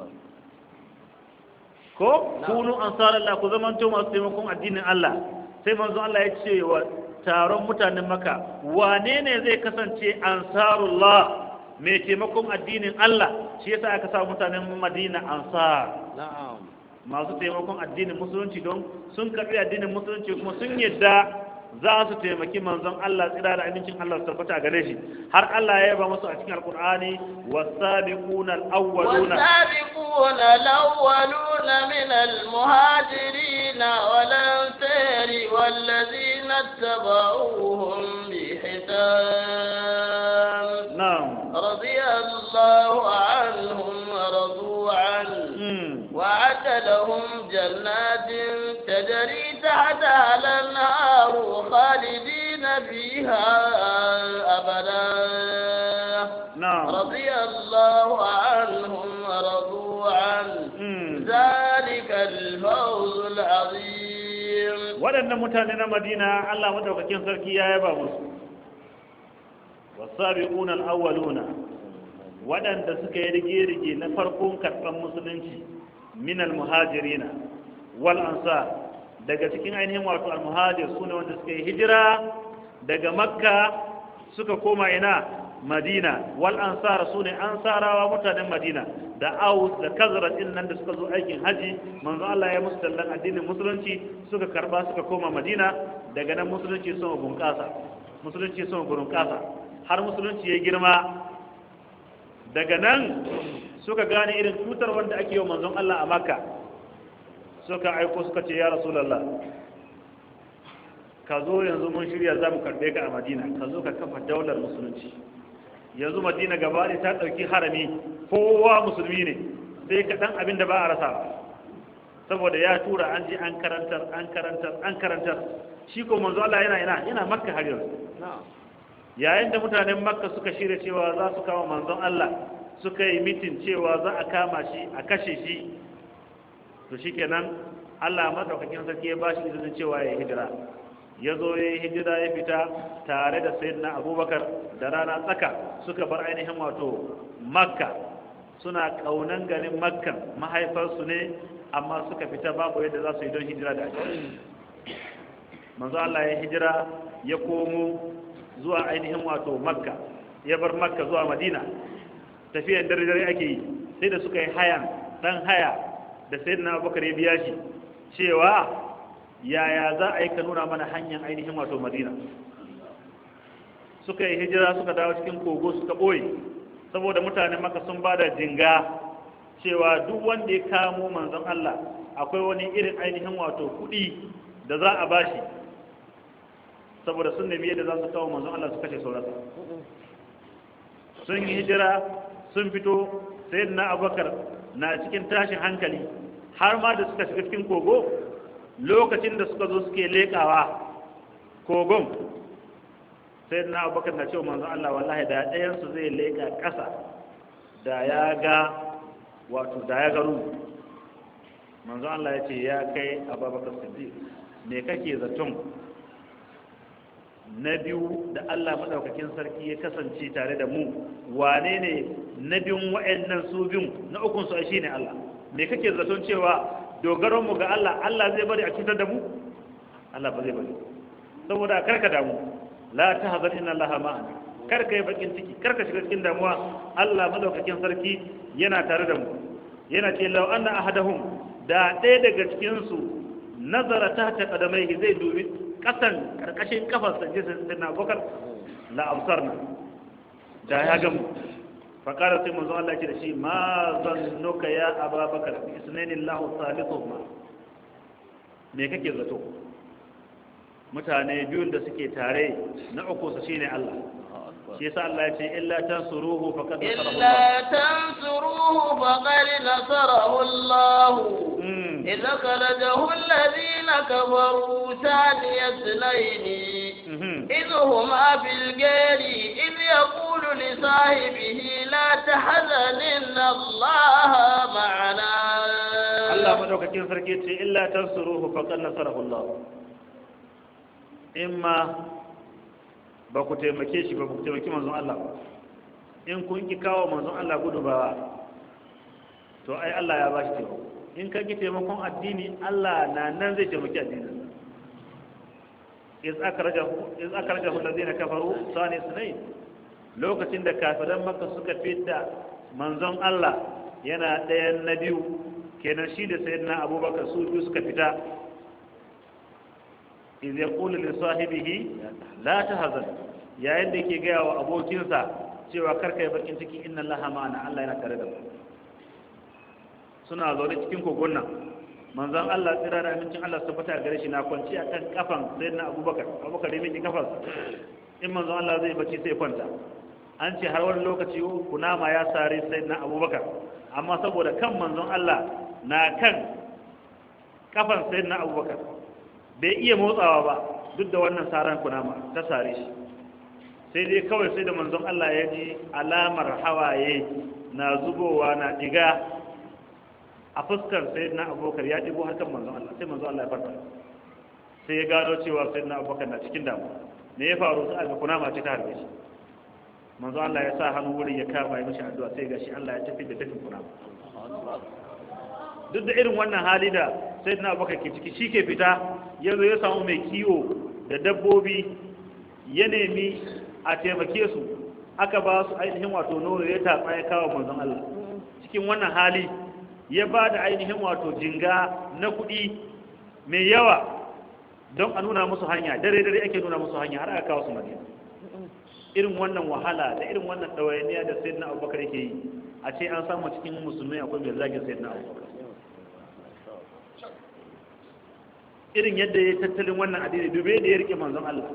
ko kunu ansaran lahi ku zamanto masu taimakon addinin Allah sai manzon Allah ya ce wa taron mutanen maka wane ne zai kasance ansarullah mai taimakon addinin Allah shi yasa aka sa mutanen Madina ansar masu taimakon addinin musulunci don sun karbi addinin musulunci kuma sun yadda za su taimaki manzon Allah tsira da amincin Allah su tabbata gare shi har Allah ya yaba musu a cikin alkur'ani wasabiquna al-awwaluna والسابقون الأولون من المهاجرين والأنصار والذين اتبعوهم بإحسان na'am رضي الله عنهم ورضوا عنه mm. وعد لهم جنات تجري تحتها الأنهار خالدين فيها أبدا na'am رضي الله عنهم ورضوا عنه mm. ذلك الفوز العظيم waɗannan mutane na madina allah madaukakin sarki ya yaba musu wasabiquna al-awwaluna waɗanda suka yi rige-rige na farkon karɓar musulunci min al-muhajirina wal ansar daga cikin ainihin wato al-muhajir sune wanda suka yi hijira daga makka suka koma ina madina wal ansar sune ansarawa mutanen madina da aus da kazrat din nan da suka zo aikin haji manzo Allah ya musu tallan addinin musulunci suka karba suka koma madina daga nan musulunci sun bunƙasa musulunci sun bunƙasa har musulunci ya girma daga nan suka gane irin cutar wanda ake yi wa manzon Allah a makka suka aiko suka ce ya rasulallah ka zo yanzu mun shirya za mu karɓe ka a madina ka zo ka kafa daular musulunci yanzu madina gaba ɗaya ta ɗauki harami kowa musulmi ne sai kaɗan abin da ba a rasa ba saboda ya tura an je an karantar an karantar an karantar shi ko manzo Allah yana yana yana makka har yanzu yayin da mutanen makka suka shirya cewa za su kama manzon Allah suka yi mitin cewa za a kama shi a kashe shi to shikenan Allah madaukakin sarki ya bashi izinin cewa ya hijira ya zo ya yi hijira ya fita tare da sayyidina abubakar da rana tsaka suka bar ainihin wato makka suna kaunan garin makkan mahaifarsu ne amma suka fita babu yadda za su yi don hijira da ake manzo Allah ya hijira ya komo zuwa ainihin wato makka ya bar makka zuwa madina tafiyan dare dare ake yi sai da suka yi hayan dan haya da sayyidina abubakar ya biya shi cewa yaya za a yi ka nuna mana hanyar ainihin wato madina suka yi hijira suka dawo cikin kogo suka ɓoye saboda mutanen maka sun ba da jinga cewa duk wanda ya kamo manzon Allah akwai wani irin ainihin wato kuɗi da za a bashi saboda sun nemi yadda za su kawo manzon Allah su kashe saurasa sun yi hijira sun fito sai na abubakar na cikin tashin hankali har ma da suka shiga cikin kogo lokacin da suka zo suke leƙawa kogon sai na abubakar na cewa manzon Allah wallahi da ɗayansu zai leƙa ƙasa da ya ga wato da ya ga ruhu manzo Allah ya ce ya kai ababakar siddiq me kake zaton na biyu da Allah madaukakin sarki ya kasance tare da mu wane ne na biyun wa'annan su biyun na ukun su shine Allah me kake zaton cewa dogaron mu ga Allah Allah zai bari a cutar da mu Allah ba zai bari saboda karka damu la tahzan inna Allah ma'ana karka yi bakin ciki karka shiga cikin damuwa Allah madaukakin sarki yana tare da mu yana ce law anna ahadahum da ɗaya daga cikin su nazara tahta qadamaihi zai dubi kasan karkashin kafarsa jisin din Abubakar la absarna da ya gamu faƙara sai manzo Allah ce da shi ma zannuka ya ababakar bi isnaini Allahu salisuhuma me kake zato mutane biyun da suke tare na uku su shine Allah shi yasa Allah ya ce illa tansuruhu faqad nasarahu إلا تنصروه فقد نصره الله Mm. إذ أخرجه الذين كفروا ثاني اثنين Mhm. إذ هما في الغار إذ يقول لصاحبه لا تحزن إن الله معنا Allah madaukakin sarki ce illa tansuruhu faqad nasarahu Allah imma ba ku taimake shi ba ku taimaki manzon Allah ba in kun ki kawo manzon Allah gudu ba to ai Allah ya ba shi taimako in ka ki taimakon addini Allah na nan zai taimaki addinin iz akhrajahu iz akhrajahu alladhina kafaru sani sunayn lokacin da kafiran makka suka fitta manzon Allah yana ɗayan na biyu kenan shi da sayyidina abubakar su biyu suka fita iz yaqulu li sahibihi la tahzan yayin da yake gaya wa abokinsa cewa karka yi bakin ciki inna allaha ma'ana Allah yana tare da mu suna zaune cikin kogon nan manzon Allah tsira da amincin Allah su fita gare shi na kwanci a kan kafan sayyidina abubakar abubakar ya miki kafan in manzon Allah zai bacci sai kwanta an ce har wani lokaci kunama ya sare sayyidina abubakar amma saboda kan manzon Allah na kan kafan sayyidina abubakar bai iya motsawa ba duk da wannan saran kunama ta sare shi sai dai kawai sai da manzon Allah ya ji alamar hawaye na zubowa na diga a fuskar sayyidina abubakar ya digo har kan manzon Allah sai manzon Allah ya farka sai ya gano cewa sayyidina abubakar na cikin damuwa me ya faru sai aka kunama ce ta harbe shi manzon Allah ya sa hannu wurin ya kama ya mishi addu'a sai gashi Allah ya tafi da tafin kunama duk da irin wannan hali da sai na abubakar ke ciki shi ke fita ya zo ya samu mai kiwo da dabbobi ya nemi a taimake su aka ba su ainihin wato nono ya tatsa ya kawo manzon Allah cikin wannan hali ya ba da ainihin wato jinga na kuɗi mai yawa don a nuna musu hanya dare dare ake nuna musu hanya har aka kawo su madina irin wannan wahala da irin wannan ɗawainiya da sayyidina abubakar yake yi a ce an samu cikin musulmai akwai mai zagin sayyidina abubakar irin yadda ya tattalin wannan addini dube da ya rike manzon Allah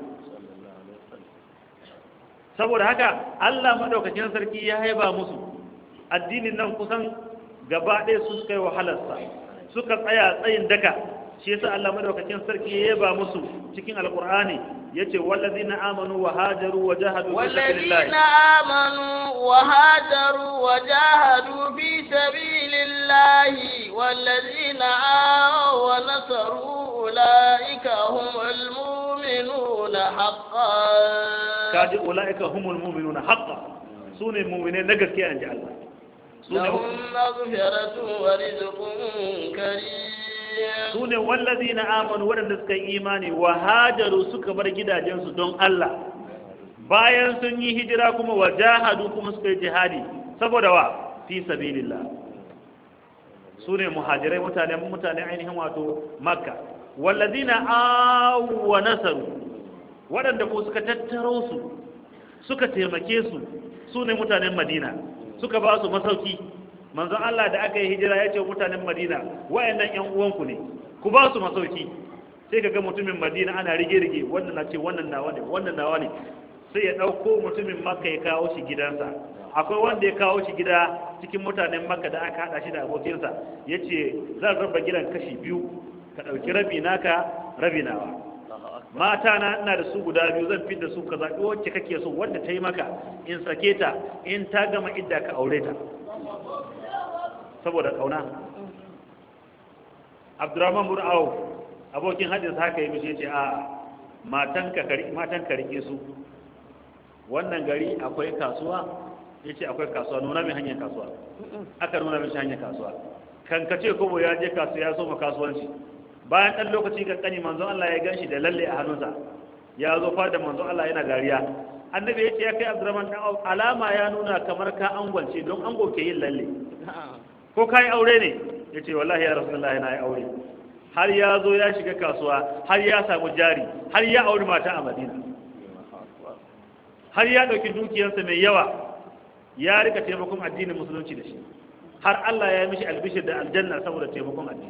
saboda haka Allah madaukakin sarki ya haiba musu addinin nan kusan gaba ɗaya su suka yi wahalarsa suka tsaya tsayin daka shi yasa Allah madaukakin sarki ya yaba musu cikin alqur'ani yace wallazina amanu wa hajaru wa jahadu fi والذين sabilillah آمنوا وهاجروا وجاهدوا في سبيل الله والذين آووا ونصروا أولئك هم المؤمنون حقا kaji ulaika humul mu'minuna haqqan sune mu'mine na gaskiya inji Allah sune لهم مغفرة ورزق كريم su ne wallazi na amanu waɗanda suka yi imani wa hajaru suka bar gidajensu don Allah bayan sun yi hijira kuma wa jahadu kuma suka yi jihadi saboda wa fi sabilillah su ne muhajirai mutane mutane ainihin wato makka wallazi na awu wa nasaru waɗanda ko suka tattaro su suka taimake su su ne mutanen madina suka ba su masauki manzon Allah da aka yi hijira ya ce mutanen Madina wayannan ƴan uwanku ne ku ba su masauki sai ka ga mutumin Madina ana rige-rige wannan na ce wannan nawa ne wannan nawa ne sai ya ɗauko mutumin Makka ya kawo shi gidansa akwai wanda ya kawo shi gida cikin mutanen Makka da aka haɗa shi da abokinsa ya ce zan raba gidan kashi biyu ka ɗauki rabi naka rabi nawa mata na ina da su guda biyu zan fidda su ka zaɓi wacce kake so wanda ta yi maka in sake ta in ta gama idda ka aure ta saboda kauna abdurrahman bin auf abokin hadis haka yi mishi ce a matan ka matan ka rike su wannan gari akwai kasuwa yace akwai kasuwa nuna mai hanyar kasuwa aka nuna mishi hanyar kasuwa kan ka ce kobo ya je kasuwa ya soma kasuwanci bayan ɗan lokaci kankani manzon Allah ya ganshi da lalle a hannunsa ya zo fada manzon Allah yana dariya annabi ya ce ya kai abdurrahman dan auf alama ya nuna kamar ka angwance don ango ke yin lalle ko ka yi aure ne ya ce wallahi ya rasulullahi na yi aure har ya zo ya shiga kasuwa har ya samu jari har ya auri mata a madina har ya ɗauki dukiyarsa mai yawa ya rika taimakon addinin musulunci da shi har Allah ya yi mishi albishir da aljanna saboda taimakon addini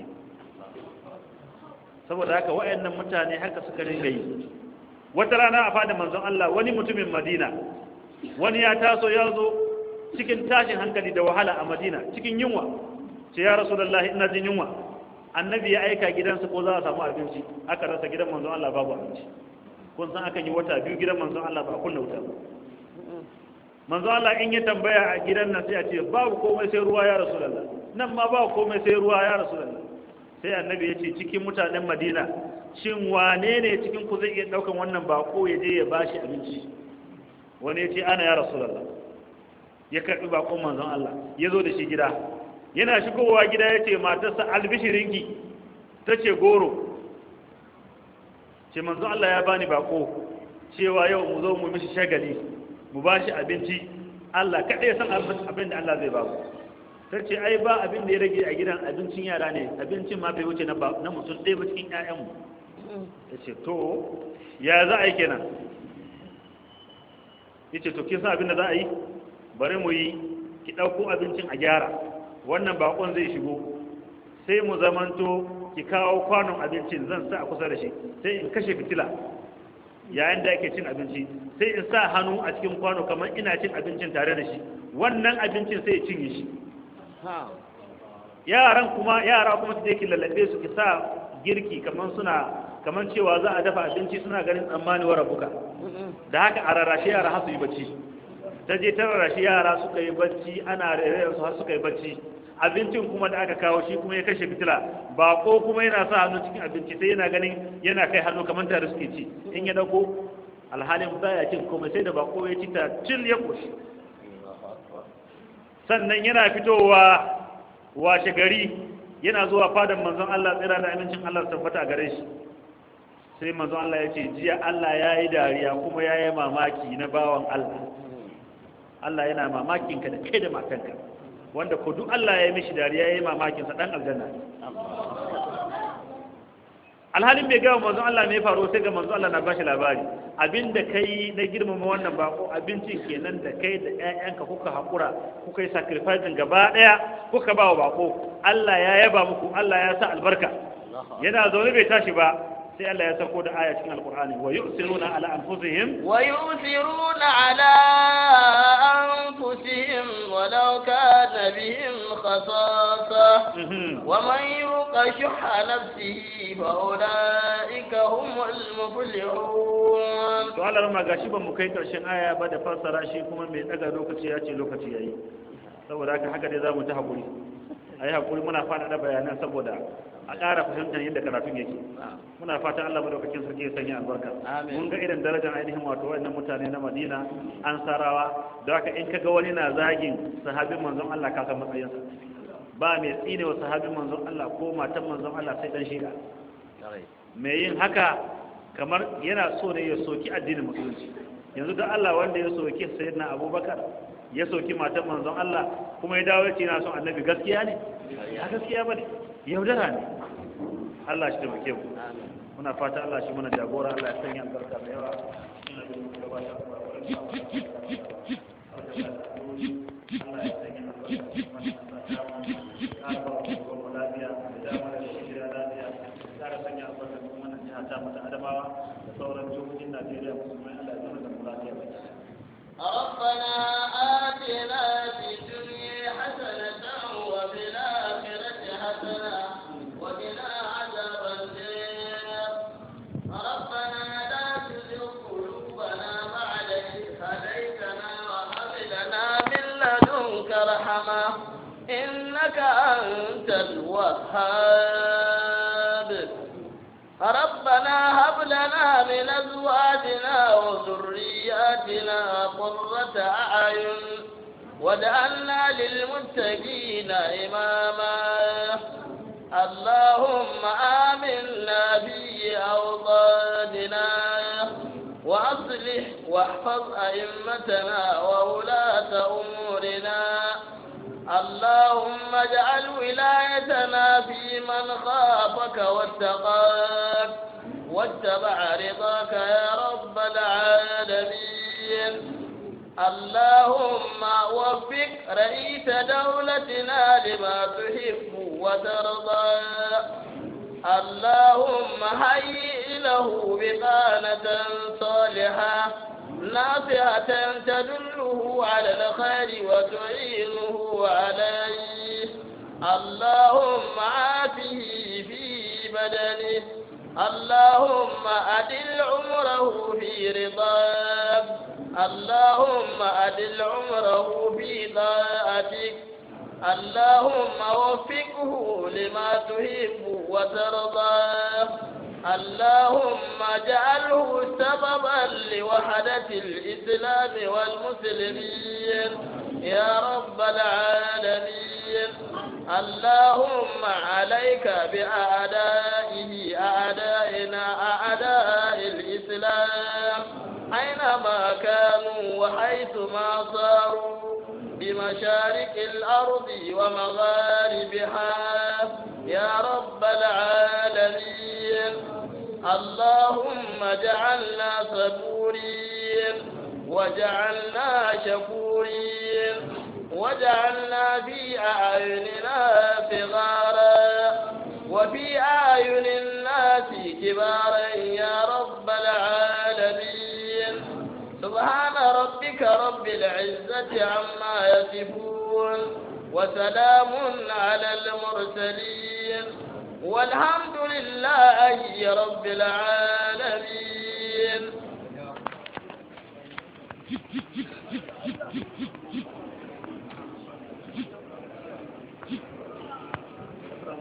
saboda haka waɗannan mutane haka suka ringa yi wata rana a fada manzon Allah wani mutumin Madina wani ya taso ya zo cikin tashin hankali da wahala a Madina cikin yunwa ce ya Rasulullahi ina jin yunwa annabi ya aika gidansa ko za a samu abinci aka rasa gidan manzon Allah babu abinci kun san akan yi wata biyu gidan manzon Allah ba a kunna wuta ba manzon Allah in ya tambaya a gidan nan sai a ce babu komai sai ruwa ya Rasulullah nan ma babu komai sai ruwa ya Rasulullah sai annabi ya ce cikin mutanen Madina shin wane ne cikin ku zai iya daukan wannan bako ya je ya bashi abinci wani ya ce ana ya Rasulullah ya karbi bakon manzon Allah ya zo da shi gida yana shigowa gida ya ce matarsa albishirinki ta ce goro ce manzo Allah ya bani bako cewa yau mu zo mu mishi shagali mu ba shi abinci Allah kaɗai san abin da Allah zai ba mu ta ce ai ba abin da ya rage a gidan abincin yara ne abincin ma bai wuce na mutum ɗaya ba cikin ƴaƴanmu ta ce to ya za a yi kenan ya ce to kin san abin da za a yi bari mu yi ki ɗauko abincin a gyara wannan bakon zai shigo sai mu zamanto ki kawo kwanon abincin zan sa a kusa da shi sai in kashe fitila yayin da ake cin abinci sai in sa hannu a cikin kwano kamar ina cin abincin tare da shi wannan abincin sai ya cinye shi yaran kuma yara kuma su ki lallabe su ki sa girki kamar suna kamar cewa za a dafa abinci suna ganin tsammani wa rabuka da haka a rarrashe yara har su yi bacci ta je ta rarrashe yara suka yi bacci ana rere su har suka yi bacci abincin kuma da aka kawo shi kuma ya kashe fitila bako kuma yana sa hannu cikin abinci sai yana ganin yana kai hannu kamar tare suke ci in ya dauko alhalin baya cin komai sai da bako ya ci ta cil ya koshi sannan yana fitowa washe gari yana zuwa fadan manzon Allah tsira da amincin Allah tabbata a gare shi sai manzon Allah ya ce jiya Allah ya yi dariya kuma ya yi mamaki na bawan Allah Allah yana mamakin ka da kai da matanka wanda ko duk Allah ya yi mishi dariya ya yi mamakin sa dan aljanna alhalin bai gawa manzon Allah ne faru sai ga manzon Allah na bashi labari abinda kai na girmama wannan bako abincin kenan da kai da ƴaƴanka kuka hakura kuka yi sacrifice gaba daya kuka ba wa bako Allah ya yaba muku Allah ya sa albarka yana zaune bai tashi ba sai Allah ya sako da aya cikin alkur'ani wa yusiruna ala anfusihim wa yusiruna ala anfusihim walau kana bihim khasasa wa man yuqa shuhha nafsihi fa ulaika humul muflihun to Allah ma gashi ba mu kai karshen aya ba da fassara shi kuma mai daga lokaci ya ce lokaci yayi saboda haka haka dai zamu ta hakuri ayi hakuri muna fada da bayanan saboda a ƙara fahimtar yadda karatun yake muna fata Allah madaukakin sarki ya sanya albarka mun ga irin darajar ainihin wato wannan mutane na Madina an sarawa da haka in kaga wani na zagin sahabin manzon Allah ka san matsayinsa ba mai tsine wa sahabin manzon Allah ko matan manzon Allah sai dan shiga mai yin haka kamar yana so ne ya soki addinin musulunci yanzu da Allah wanda ya soki sayyidina Abubakar ya soki matan manzon Allah kuma ya dawo ya ce yana son annabi gaskiya ne a gaskiya bane yaudara ne Allah shi taimake mu muna fata Allah shi mana jagora Allah ya sanya albarka da yawa ربنا آتنا في الدنيا حسنة وفي الآخرة حسنة وقنا عذاب النار ربنا لا تزغ قلوبنا بعد إذ هديتنا وهب لنا من لدنك رحمة إنك إنك أنت الوهاب ربنا هب لنا من أزواجنا وذرياتنا قرة أعين واجعلنا للمتقين إماما اللهم آمنا في أوطاننا وأصلح واحفظ أئمتنا وولاة أمورنا اللهم اجعل ولايتنا في من خافك واتقاك واتبع رضاك يا رب العالمين اللهم وفق رئيس دولتنا لما تحب وترضى اللهم هيئ له بطانة صالحة نافعة تدله على الخير وتعينه عليه اللهم عافه في بدنه اللهم أدل عمره في رضاك اللهم أدل عمره في طاعتك اللهم وفقه لما تحب وترضى اللهم اجعله سببا لوحدة الإسلام والمسلمين يا رب العالمين اللهم عليك بأعدائه أعدائنا أعداء الإسلام أينما كانوا وحيثما صاروا بمشارق الأرض ومغاربها يا رب العالمين اللهم اجعلنا صبورين وجعلنا شكورين وجعلنا في أعيننا صغارا وفي أعين الناس كبارا يا رب العالمين سبحان ربك رب العزة عما يصفون وسلام على المرسلين والحمد لله رب العالمين